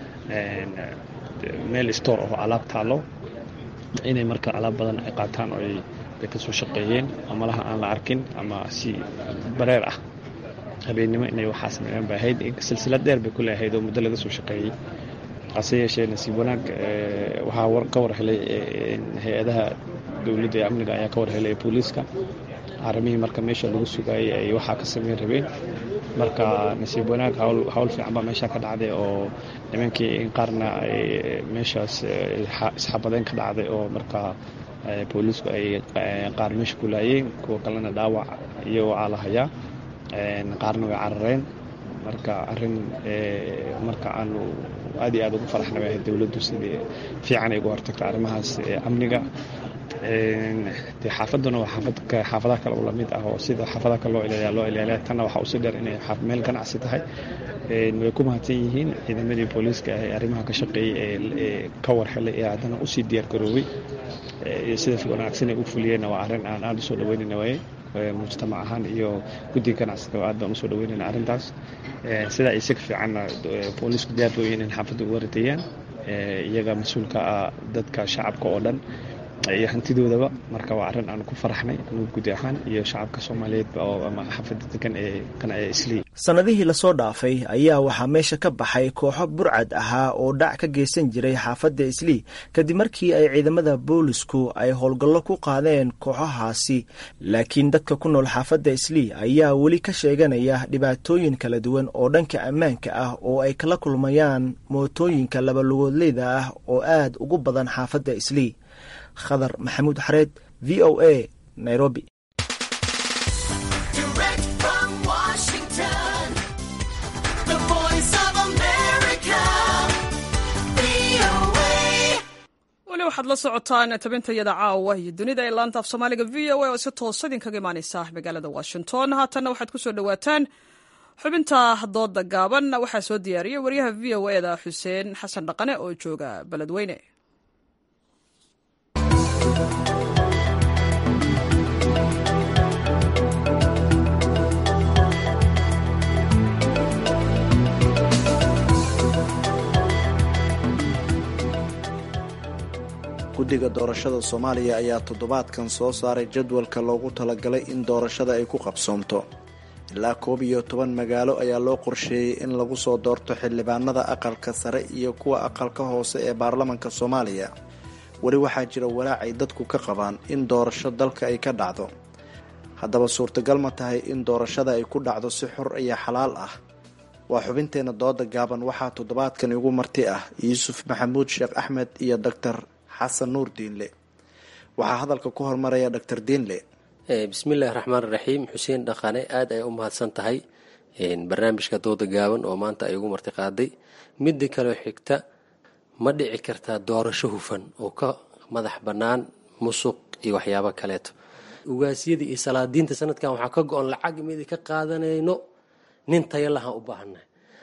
meel store oo alaab taalo inay marka alaab badan ay qaataan oo ay ka soo shaqeeyeen ama laha aan la arkin ama si bareer ah habeennimo inay waxaa sameeyaan bay ahayd silsilad dheer bay ku leeahayd oo muddo laga soo shaqeeyey hase yeeshee nasiib wanaag waxaa ka war helay hay-adaha dowladda ee amniga ayaa ka war helay booliiska arrimihii marka meesha lagu sugaayay ay waxaa ka sameyn rabeen marka nasiib wanaag hawl fiican baa meesha ka dhacday oo nimankii in qaarna ay meeshaas isxabadeen ka dhacday oo marka booliisku ay qaar meesha ku laayeen kuwa kalena dhaawac iyo waxaa la hayaa qaarna way carareen marka arrin marka aanu aad iyo aad ugu faraxnay ahayd dowladdu sidii fiican ay uga hortagta arrimahaas amniga dee xaafadduna waa xaafadaha kale u lamid ah oo sida xaafadaha kale loo ilaaliya loo ilaaliya tanna waxaa usii dheer inay meel ganacsi tahay way ku mahadsan yihiin ciidamadii booliiska ee arrimaha ka shaqeeyey ee ka war helay ee haddana usii diyaar garoobay sida wanaagsan ay u fuliyeenna waa arrin aan aada usoo dhaweynayna waaye mujtamac ahaan iyo guddiga ganacsiga aad baan usoo dhaweynayna arrintaas sidaa ay si ka fiicanna booliisku diyaar booyin in xaafadda uga ridayaan iyaga mas-uulka ah dadka shacabka oo dhan iyo hantidoodaba marka waa arrin aan ku faraxnay anugu gudi ahaan iyo shacabka soomaaliyeedba oo ama xaafadda degan ee kana ee islii sannadihii lasoo dhaafay ayaa waxaa meesha ka baxay kooxo burcad ahaa oo dhac ka geysan jiray xaafadda islii kadib markii ay ciidamada boolisku ay howlgallo ku qaadeen kooxahaasi laakiin dadka ku nool xaafadda islii ayaa weli ka sheeganaya dhibaatooyin kala duwan oo dhanka ammaanka ah oo ay kala kulmayaan mootooyinka labalugoodleyda ah oo aad ugu badan xaafadda islii khadar maxamuud xareed v o a nairobi weli waxaad la socotaan tabintayada caawa iyo dunida ee laanta af soomaaliga v o a oo si toosa idinkaga imaaneysa magaalada washington haatanna waxaad kusoo dhawaataan xubinta dooda gaaban waxaa soo diyaariyey waryaha v o e da xuseen xasan dhaqane oo jooga beledweyne guddiga doorashada soomaaliya ayaa toddobaadkan soo saaray jadwalka loogu talagalay in doorashada ay ku qabsoomto ilaa koob iyo toban magaalo ayaa loo qorsheeyey in lagu soo doorto xildhibaanada aqalka sare iyo kuwa aqalka hoose ee baarlamanka soomaaliya weli waxaa jira walaac ay dadku ka qabaan in doorasho dalka ay ka dhacdo haddaba suurtagal ma tahay in doorashada ay ku dhacdo si xor iyo xalaal ah waa xubinteenna dooda gaaban waxaa toddobaadkan igu marti ah yuusuf maxamuud sheekh axmed iyo doctor xasan nuur diinle waxaa hadalka ku hormaraya doctor diinle bismillahi raxmaan raxiim xuseen dhaqane aada ay u mahadsan tahay barnaamijka dooda gaaban oo maanta ay ugu marti qaaday midda kaleo xigta ma dhici kartaa doorasho hufan oo ka madax bannaan musuq iyo waxyaabo kaleeto ugaasyada iyo salaadiinta sanadkan waxaa ka go-on lacag midi ka qaadanayno nin taya lahaan u baahannahay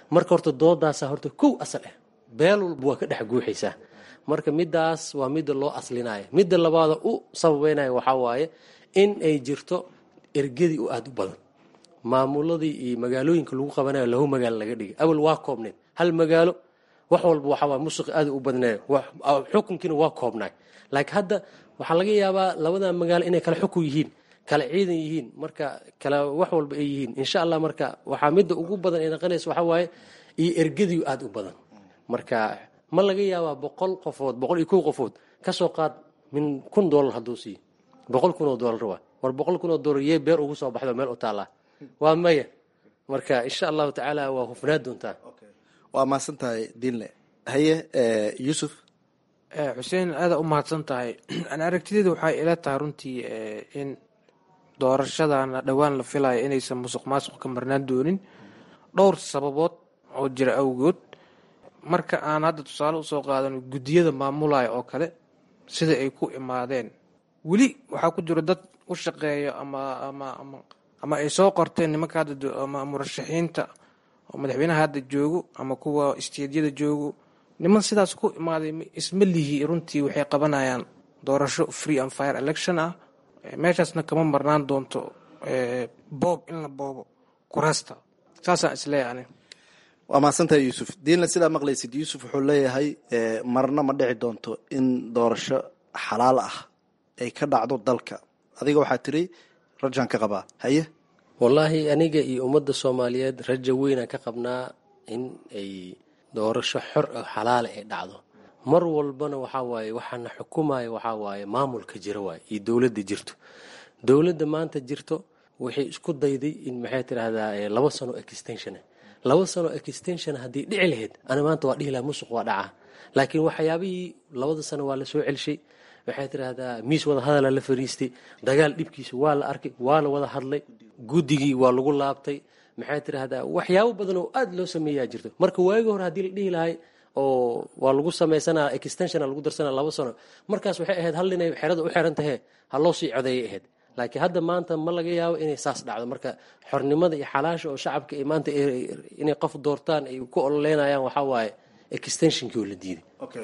marka horta doodaasa horta kow asal ah beel walba waa ka dhex guuxaysaa marka midaas waa midda loo aslinaya midda labaada u sababeynaya waxaa waaye in ay jirto ergadii u aada u badan maamuladii iyo magaalooyinka lagu qabanayo lahu magaalo laga dhigay awal waa koobneed hal magaalo wax walba waxaa waay musuq aada u badnay xukunkiina waa koobnaay laakiin hadda waxaa laga yaabaa labada magaalo inay kala xukun yihiin kala ciidan yihiin marka kala wax walba ay yihiin insha allah marka waxaa midda ugu badan ay naqanaysa waxaa waaye iyo ergadii aada u badan marka ma laga yaabaa boqol qofood boqol iyo kow qofood kasoo qaad min kun doolar hadduu siiyo boqol kun oo doolar waa war boqol kun oo doolar yee beer ugu soo baxdo meel u taallaa waa maya marka insha allahu tacaala waa hufnaa doontaa waa mahadsan tahay diinle haye yuusuf xuseen aada u mahadsan tahay an aragtideeda waxay ila tahay runtii in doorashadana dhowaan la filaya inaysan musuq maasuq ka marnaan doonin dhowr sababood oo jira awgood marka aan hadda tusaale usoo qaadano guddiyada maamulaya oo kale sida ay ku imaadeen weli waxaa ku jiro dad u shaqeeya ama ama ama ama ay soo qorteen nimanka hadda ama murashaxiinta oo madaxweynaha hadda joogo ama kuwa isteedyada joogo niman sidaas ku imaaday isma lihi runtii waxay qabanayaan doorasho free and fire election ah meeshaasna kama marnaan doonto boob in la boobo kuraasta saasaan isleeyahay ani waa mahadsantahay yuusuf diinle sidaa maqlaysid yuusuf wuxuu leeyahay marna ma dhici doonto in doorasho xalaal ah ay ka dhacdo dalka adiga waxaa tiri rajaan ka qabaa haye wallaahi aniga iyo ummadda soomaaliyeed raja weynaan ka qabnaa in ay doorasho xor oo xalaala ay dhacdo mar walbana waxaa waaye waxaana xukumaya waxaa waaye maamulka jira waaye iyo dowladda jirto dowladda maanta jirto waxay isku dayday in maxay tidhaahdaa laba sano extension laba sano extension haddii dhici lahayd ana maanta waa dhihi laha musuq waa dhacaa laakiin waxyaabihii labada sano waa la soo celshay waxay tidhaahdaa miis wada hadala la fariistay dagaal dhibkiisa waa la arkay waa la wada hadlay guddigii waa lagu laabtay maxay tidhaahdaa waxyaabo badan oo aada loo sameeyaa jirto marka waagi hore haddii la dhihi lahay oo waa lagu samaysanaa extensiona lagu darsanaa laba sano markaas waxay ahayd hal inay xerada u xiran tahe ha loo sii codeeyay ahayd laakiin hadda maanta ma laga yaabo inay saas dhacdo marka xornimada iyo xalaasha oo shacabka ay maanta inay qof doortaan ay ku ololeynayaan waxaa waaye extensionkii oo la diiday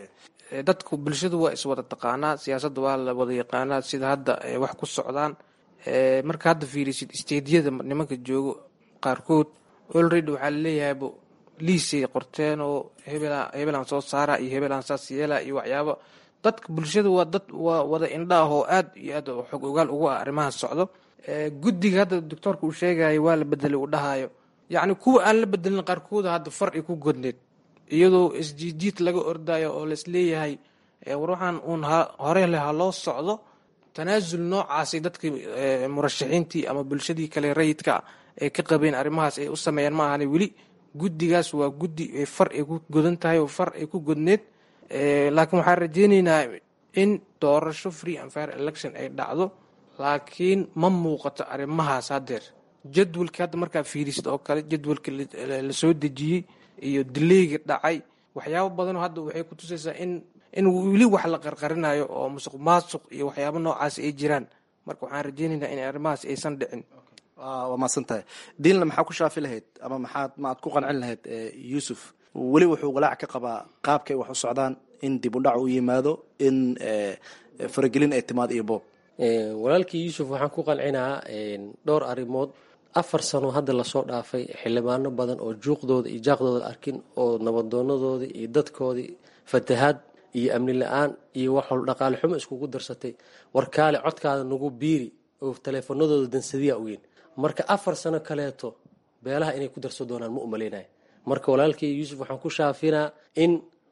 dadku bulshadu waa iswada taqaanaa siyaasadda waa la wada yaqaanaa sida hadda wax ku socdaan marka hadda fiirisid isteedyada nimanka joogo qaarkood olready waxaa laleeyahayba liisay qorteen oo hebelaan soo saara iyo hebelaan saas yeela iyo waxyaabo dadka bulshada waa dad waa wada indhaah oo aad iyo aad xog ogaal ugu ah arrimaha socdo guddiga hadda doctoorka uu sheegayo waa la bedelay uu dhahayo yacni kuwa aan la bedelin qaarkooda hadda far ay ku godneed iyadoo isjiijiid laga ordayo oo laisleeyahay war waxaan uun hore leh ha loo socdo tanaasul noocaasay dadkii murashaxiintii ama bulshadii kale rayidka ay ka qabeen arrimahaas ay u sameeyaan ma ahani weli guddigaas waa guddi far ay ku godan tahay oo far ay ku godneed laakiin waxaan rajeyneynaa in doorasho free and fire election ay dhacdo laakiin ma muuqato arrimahaas haddeer jadwalka hadda markaa fiirisid oo kale jadwalka la soo dejiyey iyo dileyga dhacay waxyaabo badanoo hadda waxay ku tusaysaa in in weli wax la qarqarinayo oo musuq maasuq iyo waxyaabo noocaas ay jiraan marka waxaan rajeyneynaa in arrimahaas aysan dhicin waa mahadsan tahay diinle maxaa ku shaafi lahayd ama maxaad maaad ku qancin lahayd yuusuf weli wuxuu walaac ka qabaa qaabkay wax u socdaan in dib u dhac u yimaado in faragelin ay timaado iyo boob walaalkii yuusuf waxaan ku qancinaa dhowr arrimood afar sano hadda lasoo dhaafay xildhibaano badan oo juuqdooda iyo jaaqdooda arkin oo nabadoonadoodii iyo dadkoodii fatahaad iyo amni la-aan iyo wax wal dhaqaale xumo iskugu darsatay warkaale codkaada nagu biiri oo taleefanadooda dansadiya ogeyn marka afar sano kaleeto beelaha inay ku darso doonaan ma umaleynaya marka walaalkii yuusuf waxaan ku shaafinaa in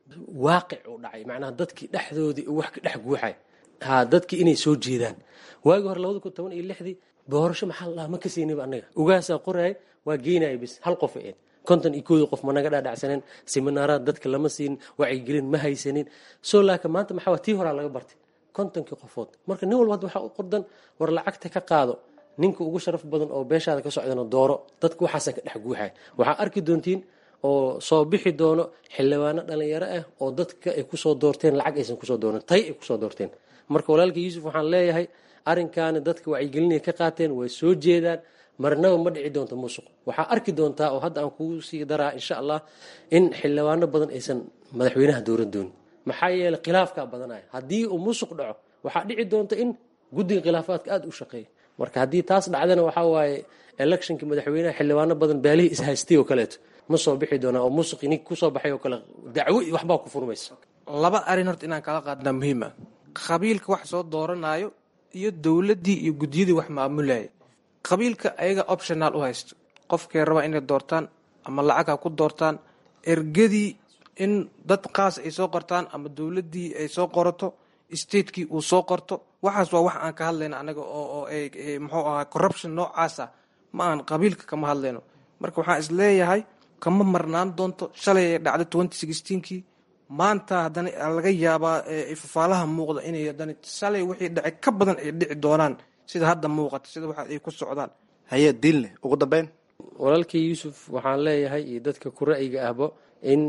waaqic uu dhacay macnaha dadkii dhexdoodii wax ka dhex guuxay ha dadkii inay soo jeedaan waagii hore labada kun toban iyo lixdii doorasho maxaa la dhaha ma ka siinayba annaga ugaasaa qoraya waa geynaya bis hal qof eed konton iyo koodii qof managa dhaadhacsaneen siminaaraad dadka lama siinin wacyigelin ma haysanin soo laakiin maanta maxaa tii horaa laga bartay kontonkii qofood marka nin walba hadda waxaa u qordan war lacagta ka qaado ninka ugu sharaf badan oo beeshaada ka socdana dooro dadka waxaasaa ka dhex guuxaya waxaa arki doontiin oo soo bixi doono xildhibaano dhalinyaro ah oo dadka ay kusoo doorteen lacag aysan kusoo dooran tay ay kusoo doorteen marka walaalka yuusuf waxaan leeyahay arrinkaani dadka wacyigelinay ka qaateen way soo jeedaan marnaba ma dhici doonto musuq waxaa arki doontaa oo hadda aan kugu sii daraa insha allah in xildhibaano badan aysan madaxweynaha dowlad doonin maxaa yeeley khilaafkaa badanaya haddii uu musuq dhaco waxaa dhici doonta in guddiga khilaafaadka aada u shaqeeya marka haddii taas dhacdana waxaa waaye electionkii madaxweynaha xildhibaano badan baalihii ishaystay oo kaleeto ma soo bixi doonaa oo musuqi nink kusoo baxay oo kale dacwo iyo waxbaa ku furmaysa laba arrin horta inaan kala qaadnaa muhiima qabiilka wax soo dooranayo iyo dowladdii iyo guddiyadii wax maamulaya qabiilka ayaga optional u haysto qofkay raba inay doortaan ama lacag ha ku doortaan ergadii in dad qaas ay soo qortaan ama dowladdii ay soo qorato statekii uu soo qorto waxaas waa wax aan ka hadlayno anaga oo muxuu ahaa corruption noocaasa ma aan qabiilka kama hadlayno marka waxaan isleeyahay kama marnaan doonto shalay ay dhacday twenty sixteenkii maanta haddana laga yaabaa fafaalaha muuqda inay haddana shalay wixii dhacay ka badan ay dhici doonaan sida hadda muuqata sida waxa ay ku socdaan haye diinle ugu dambeyn walaalkii yuusuf waxaan leeyahay iyo dadka ku ra'yiga ahbo in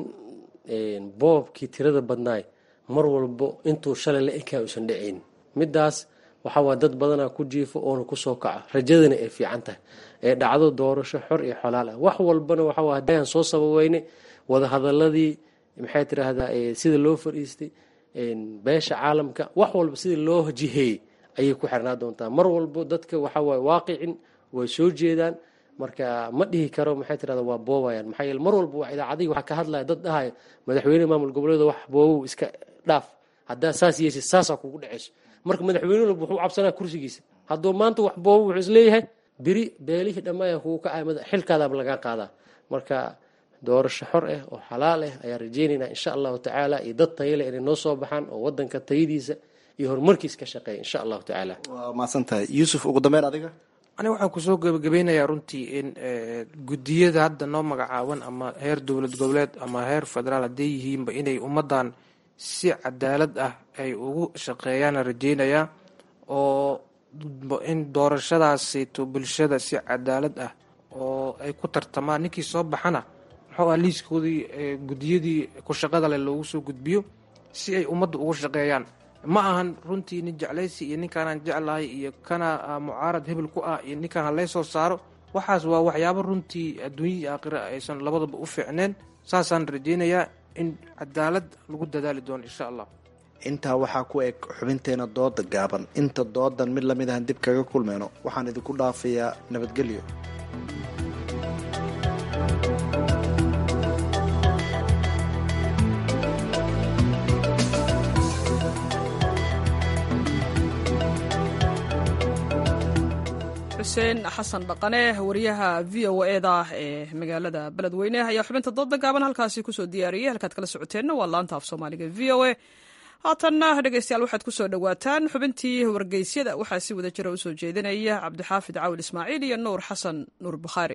boobkii tirada badnaay mar walbo intuu shalay la ekaa uusan dhacayn midaas waxaa waa dad badanaa ku jiifo oona kusoo kaca rajadana ay fiican tahay ee dhacdo doorasho xor iyo xolaal ah wax walbana waxaa hadaan soo sababeyne wadahadaladii maxay tiraahdaa sida loo fadhiistay beesha caalamka wax walba sida loo jiheeyey ayay ku xirnaa doontaa mar walbo dadka waxawaaye waaqicin way soo jeedaan marka ma dhihi karo maxay tirahda waa boobayaan maxaa yeele mar walba waa idaacadihii waxaa ka hadlaya dad dhahaya madaxweyne maamul goboleeda wax boobow iska dhaaf haddaa saas yeeshid saasaa kugu dhacayso marka madaxweyne walba wuxuu cabsanaa kursigiisa hadduu maanta wax boobo wuxuu isleeyahay beri beelihii dhammaaya kugu kacay xilkaadaaba lagaa qaadaa marka doorasho xor ah oo xalaal ah ayaan rajeynaynaa insha allahu tacaala iyo dad tayale inay noo soo baxaan oo wadanka tayadiisa iyo horumarkiis ka shaqeeya insha allahu tacaala waa mahadsan tahay yuusuf ugu dambeyn adiga aniga waxaan kusoo gebagabeynayaa runtii in guddiyada hadda noo magacaaban ama heer dowlad goboleed ama heer federaal hadday yihiinba inay ummaddan si cadaalad ah ay ugu shaqeeyaana rajeynayaa oo in doorashadaasito bulshada si cadaalad ah oo ay ku tartamaan ninkii soo baxana muxuu ah liiskoodii guddiyadii ku shaqada leh loogu soo gudbiyo si ay ummadda ugu shaqeeyaan ma ahan runtii nin jeclaysi iyo ninkaanaan jeclahay iyo kana mucaarad hebel ku ah iyo ninkaan halay soo saaro waxaas waa waxyaabo runtii adduunya iyo aakhira aysan labadaba u fiicneen saasaan rajeynayaa in cadaalad lagu dadaali doono insha allah intaa waxaa ku eg xubinteena dooda gaaban inta doodan mid lamid ahan dib kaga kulmayno waxaan idinku dhaafayaa nabadgelyo xuseen xasan dhaqane wariyaha v o eda ee magaalada beledweyne ayaa xubinta dooda gaaban halkaasi kusoo diyaariyey halkaad kala socoteenna waa laanta af soomaaliga v o a haatanna dhegeystayaal waxaad kusoo dhowaataan xubintii wargeysyada waxaa si wada jira usoo jeedinaya cabdixaafid cawil ismaaciil iyo nuur xasan nuur bukhaari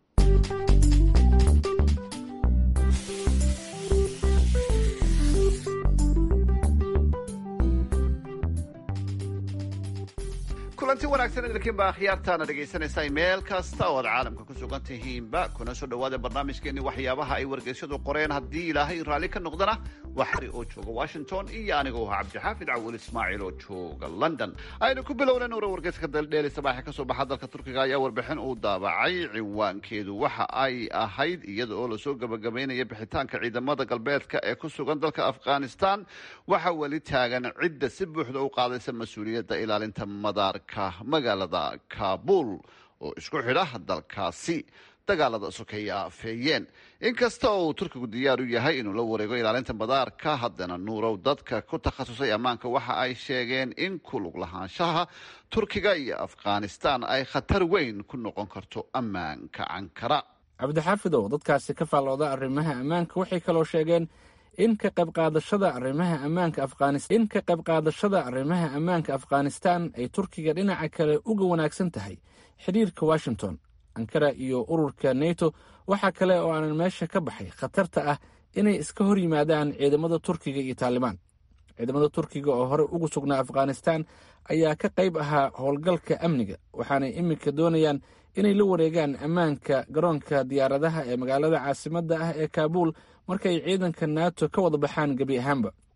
kulanti wanaagsan idinkiinba akhyaartaana dhegaysanaysaa meel kasta oo aad caalamka ku sugan tihiinba kuna soo dhowaada barnaamijkeenni waxyaabaha ay wargeysyadu qoreen haddii ilaahay raalli ka noqdana waa xari oo jooga washington iyo anigoo ahaa cabdixaafid cawil ismaaciil oo jooga london aynu ku bilowna nuura wargeyska daldheeli sabaaxe kasoo baxa dalka turkiga ayaa warbixin uu daabacay ciwaankeedu waxa ay ahayd iyada oo lasoo gabagabaynaya bixitaanka ciidamada galbeedka ee ku sugan dalka afghanistan waxa weli taagan cidda si buuxda u qaadaysa mas-uuliyadda ilaalinta madaarka magaalada kaabul oo isku xidha dalkaasi dagaalada sokeeya afeeyeen inkasta oo uu turkigu diyaar u yahay inuu la wareego ilaalinta madaarka haddana nuurow dadka ku takhasusay ammaanka waxa ay sheegeen in ku lug lahaanshaha turkiga iyo afghanistan ay khatar weyn ku noqon karto ammaanka cankara cabdixaafidow dadkaasi ka faallooda arrimaha ammaanka waxay kaloo sheegeen in ka qayb qaadashada arrimaha ammaanka afghanistan in ka qayb qaadashada arrimaha ammaanka afghanistan ay turkiga dhinaca kale uga wanaagsan tahay xidhiirka washington ankara iyo ururka neto waxaa kale oo aanan meesha ka baxay khatarta ah inay iska hor yimaadaan ciidamada turkiga iyo taalibaan ciidamada turkiga oo hore ugu sugnaa afghanistan ayaa ka qayb ahaa howlgalka amniga waxaanay iminka doonayaan inay la wareegaan ammaanka garoonka diyaaradaha ee magaalada caasimadda ah ee kaabuul markay ciidanka nato ka wada baxaan gebi ahaanba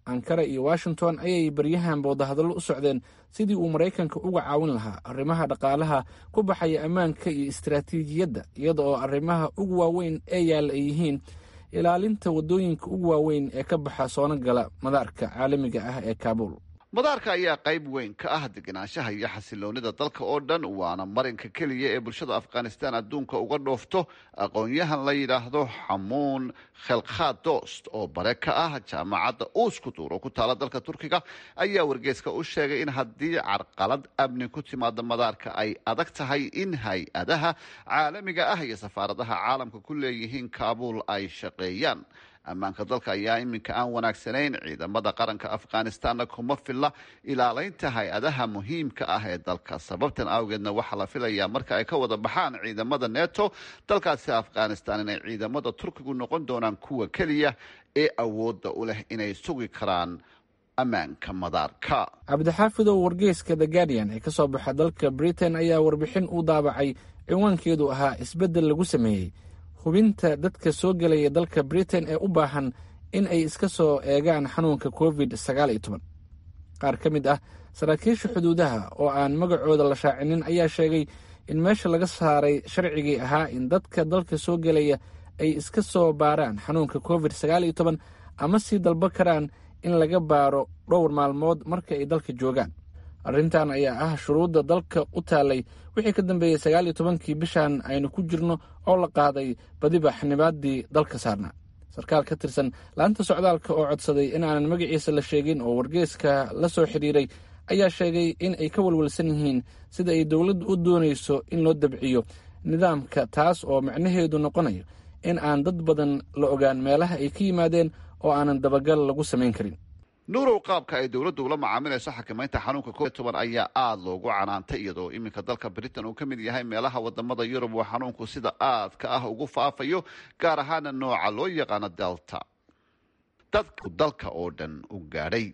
ankara iyo washington ayay baryahanba wadahadallo u socdeen sidii uu maraykanka uga caawin lahaa arrimaha dhaqaalaha ku baxaya ammaanka iyo istaraatiijiyadda iyada oo arrimaha ugu waaweyn ee yaalla ay yihiin ilaalinta waddooyinka ugu waaweyn ee ka baxa soona gala madaarka caalamiga ah ee kaabuul madaarka ayaa qayb weyn ka ah degenaanshaha iyo xasiloonida dalka oo dhan waana marinka keliya ee bulshada afghanistan adduunka uga dhoofto aqoon-yahan la yidhaahdo xamuun khelkhadost oo bare ka ah jaamacadda uuskuduur oo ku taala dalka turkiga ayaa wargeeska u sheegay in haddii carqalad amni ku timaada madaarka ay adag tahay in hay-adaha caalamiga ah iyo safaaradaha caalamka ku leeyihiin kaabuul ay shaqeeyaan ammaanka dalka ayaa iminka aan wanaagsanayn ciidamada qaranka afghanistanna kuma filla ilaaleynta hay-adaha muhiimka ah ee dalka sababtan awgeedna waxaa la filayaa marka ay ka wada baxaan ciidamada neto dalkaasi afghanistan inay ciidamada turkigu noqon doonaan kuwa keliya ee awoodda u leh inay sugi karaan ammaanka madaarka cabdixaafidow wargeyska the guardian ee ka soo baxa dalka britain ayaa warbixin u daabacay cinwaankeedu ahaa isbeddel lagu sameeyey hubinta dadka soo gelaya dalka britain ee u baahan in ay iska soo eegaan xanuunka covid sagaal iyo toban qaar ka mid ah saraakiisha xuduudaha oo aan magacooda la shaacinin ayaa sheegay in meesha laga saaray sharcigii ahaa in dadka dalka soo gelaya ay iska soo baaraan xanuunka covid sagaal iyo toban ama sii dalbo karaan in laga baaro dhowr maalmood marka ay dalka joogaan arrintan ayaa ah shuruudda dalka u taallay wixii ka dambeeyey sagaal iyo tobankii bishan aynu ku jirno oo la qaaday badiba xanibaadii dalka saarnaa sarkaal ka tirsan laanta socdaalka oo codsaday in aanan magaciisa la sheegin oo wargeeska la soo xidhiiray ayaa sheegay in ay ka walwalsan yihiin sida ay dowladdu u doonayso in loo dabciyo nidaamka taas oo macnaheedu noqonayo in aan dad badan la ogaan meelaha ay ka yimaadeen oo aanan dabagal lagu samayn karin nuurow qaabka ay dowladdu ula macaamilayso xakamaynta xanuunka covid toban ayaa aada loogu canaantay iyadoo iminka dalka britain uu ka mid yahay meelaha wadamada yurub uu xanuunku sida aadka ah ugu faafayo gaar ahaana nooca loo yaqaano delta dadku dalka oo dhan u gaadhay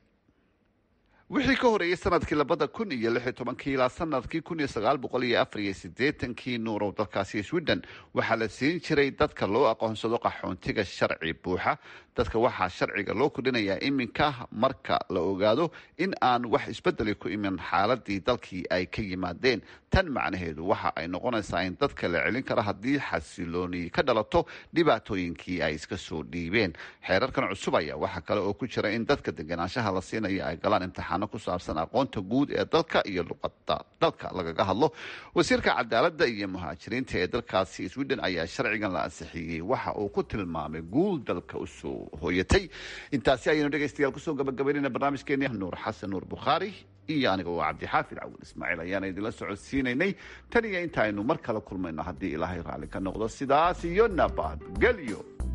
wixii ka horeeyey sanadkii labada kun iyo lix iyo tobankii ilaa sanadkii kun iyo sagaal boqol iyo afar iyo sideetankii nuurow dalkaasi sweden waxaa la siin jiray dadka loo aqoonsado qaxoontiga sharci buuxa dadka waxaa sharciga loo kordhinayaa iminka marka la ogaado in aan wax isbedeli ku imin xaaladii dalkii ay ka yimaadeen tan macnaheedu waxa ay noqonaysaa in dadka la celin kara haddii xasilooni ka dhalato dhibaatooyinkii ay iska soo dhiibeen xeerarkan cusub ayaa waxaa kale oo ku jira in dadka deganaanshaha la siinayo ay galaan imtixaano ku saabsan aqoonta guud ee dalka iyo luqada dalka lagaga hadlo wasiirka cadaaladda iyo muhaajiriinta ee dalkaasi sweden ayaa sharcigan la ansixiyey waxa uu ku tilmaamay guul dalka usoo hooyatay intaasi ayaynu dhegaystayaal kusoo gabagabaynayna barnaamijkeeni nuur xasan nuur bukhaari iyo aniga oo cabdixaafid cawil ismaaciil ayaana idinla socodsiinaynay tan iyo inta aynu mar kale kulmayno haddii ilaahay raalli ka noqdo sidaas iyo nabadgelyo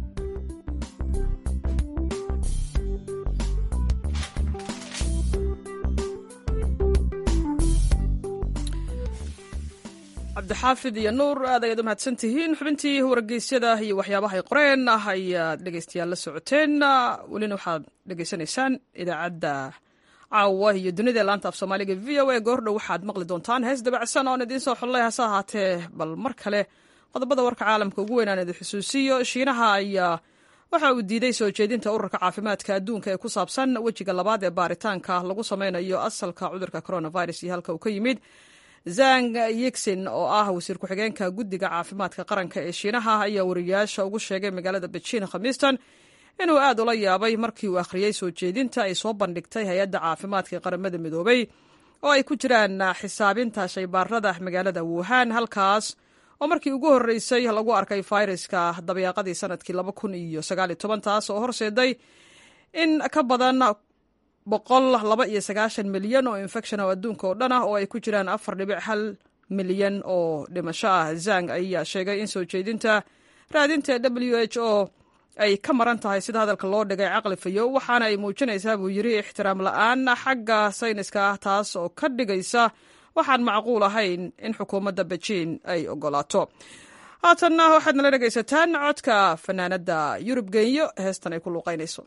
cabdixaafid iyo nuur aad ayaad u mahadsan tihiin xubintii wargeysyada iyo waxyaabahay qoreen ah ayaad dhegeystayaal la socoteen welina waxaad dhegeysanaysaan idaacadda caawa iyo dunida laanta af soomaaliga v o a goordhow waxaad maqli doontaan hees dabacsan oon idiin soo xollay hase ahaatee bal mar kale qodobada warka caalamka ugu weynaan idi xusuusiyo shiinaha ayaa waxa uu diiday soo jeedinta ururka caafimaadka adduunka ee ku saabsan wejiga labaad ee baaritaanka lagu sameynayo asalka cudurka coronavirus iyo halka uu ka yimid zang yigsin oo ah wasiir ku-xigeenka guddiga caafimaadka qaranka ee shiinaha ayaa wariyaasha ugu sheegay magaalada bejiin khamiistan inuu aad ula yaabay markii uu akhriyey soo jeedinta ay soo bandhigtay hay-adda caafimaadka ee qaramada midoobay oo ay ku jiraan xisaabinta shaybaarada magaalada wuhan halkaas oo markii ugu horreysay lagu arkay fayraska dabeeqadii sanadkii laba kun iyo sagaaliyo toban taas oo horseeday in ka badan boqol laba iyo sagaashan milyan oo infection oo adduunka oo dhan ah oo ay ku jiraan afar dhibic hal milyan oo dhimasho ah zang ayaa sheegay in soo jeedinta raadinta w h o ay ka maran tahay sida hadalka loo dhigay caqli fayo waxaana ay muujinaysaa buu yidhi ixtiraam la-aan xagga sayniska ah taas oo ka dhigaysa waxaan macquul ahayn in xukuumadda bejiin ay ogolaato haatanna waxaad nala dhegaysataan codka fanaanadda yurub genyo heestan ay ku luuqaynayso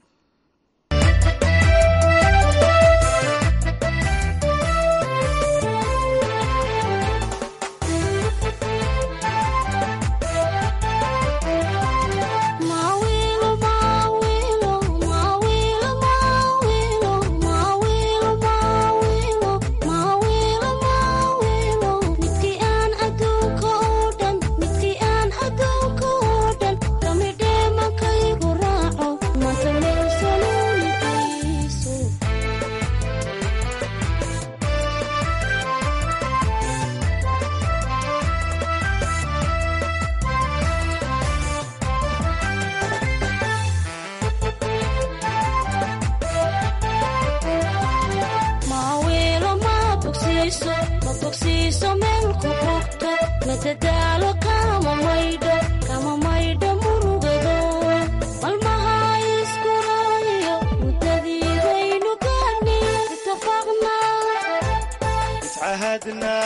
Mawilo, mawilo, mawilo, mawilo. اتعهدنا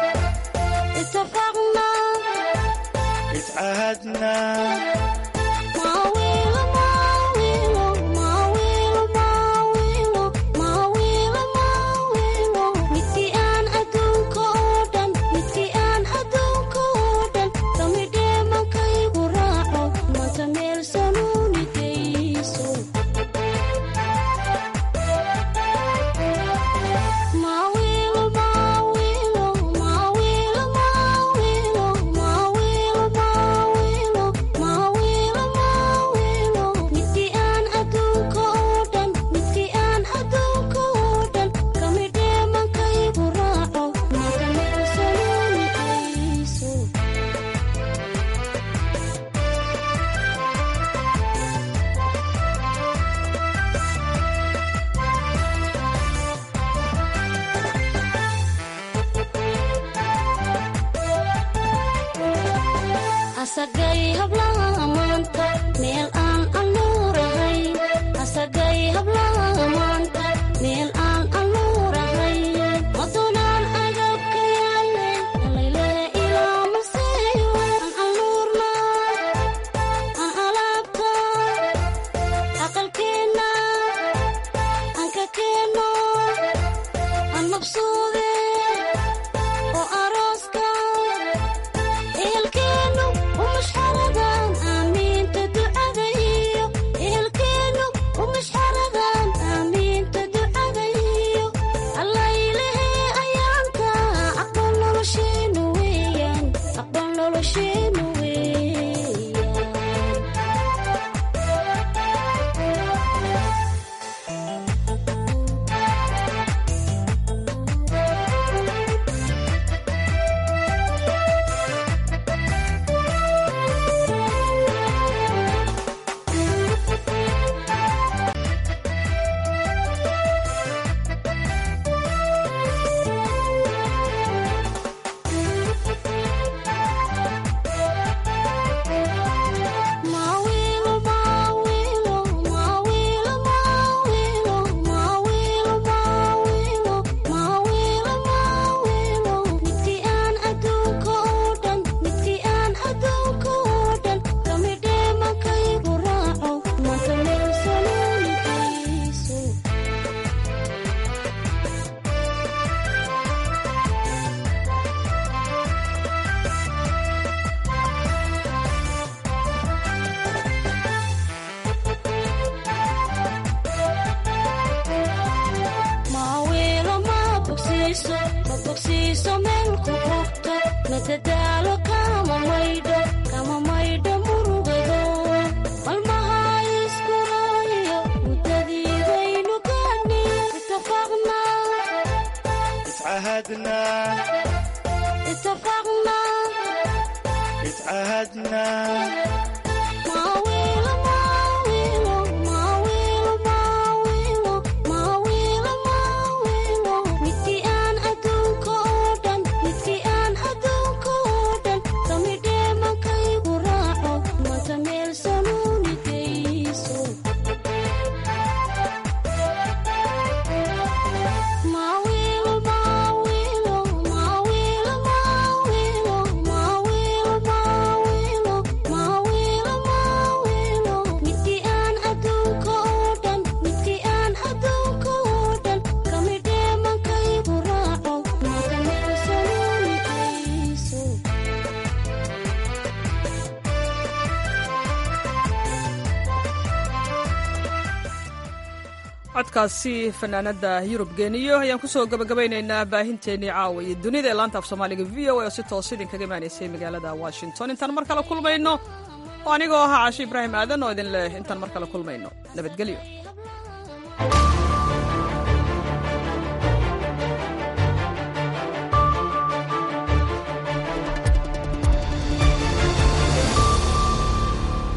اتفقنا اتعهدنا ماويل ماويل ماويل ماويل ماويل ماويل midkii aan adduunka oo dhan midkii aan adduunka oo dhan kamidhee mankaygu raaco manta meel sanuunidayso Mawilo, mawilo, mawilo, mawilo, mawilo, mawilo, mawilo, mawilo. Midkii aan adduunka oo dhan, midkii aan adduunka oo dhan, kamidhee mankaygu raaco, manta meel sanuunidayso. asagay hablaha maanta meel aan anuurahay asagay hablaha maanta meel aan anuurahay madunaan agabka yaale alayle ilaa maseeyo aan anuurna aan alaabta aqalkeenna aan ka keenno aan mabsuude oo arooska ehelkeenu umashxaradan aamiinta ducada iyo ehelkeenu umashxaradan aamiinta ducada iyo allaylehe ayaanka aqbal nolosheenu weeyaan aqbal nolosheenu weeyaan Mawilo, mawilo, mawilo, mawilo, mawilo, mawilo, mawilo, mawilo. Midkii aan adduunka oo dhan, midkii aan adduunka oo dhan, kamidhee mankaygu raaco, manta meel sanuunidayso. Mawilo ma bogsiiso ma bogsiiso meel ku bogto madadaalo kama maydho kama maydho murugado malmaha isku raayo muddadiidaynu gaadhi itafaqna اتعهدنا itafaqna اتعهدنا Mawilo, mawilo, mawilo, mawilo, mawilo, mawilo. Midkii aan adduunka oo dhan, midkii aan adduunka oo dhan, kamidhee mankaygu raaco, manta meel sanuunidayso. Mawilo, mawilo, mawilo, mawilo, mawilo, mawilo, mawilo, mawilo. Midkii aan adduunka oo dhan, midkii aan adduunka oo dhan, kamidhee mankaygu raaco, manta meel sanuunidayso. codkaasi fanaanada yurub geeniyo ayaan kusoo gabagabaynaynaa baahinteennii caawa iyo dunida ee laanta af soomaaliga v o a oo si toos idinkaga imaanaysay magaalada washington intaan mar kale kulmayno oo anigoo ahaa caashi ibraahim aadan oo idin leh intaan mar kale kulmayno nabadgelyo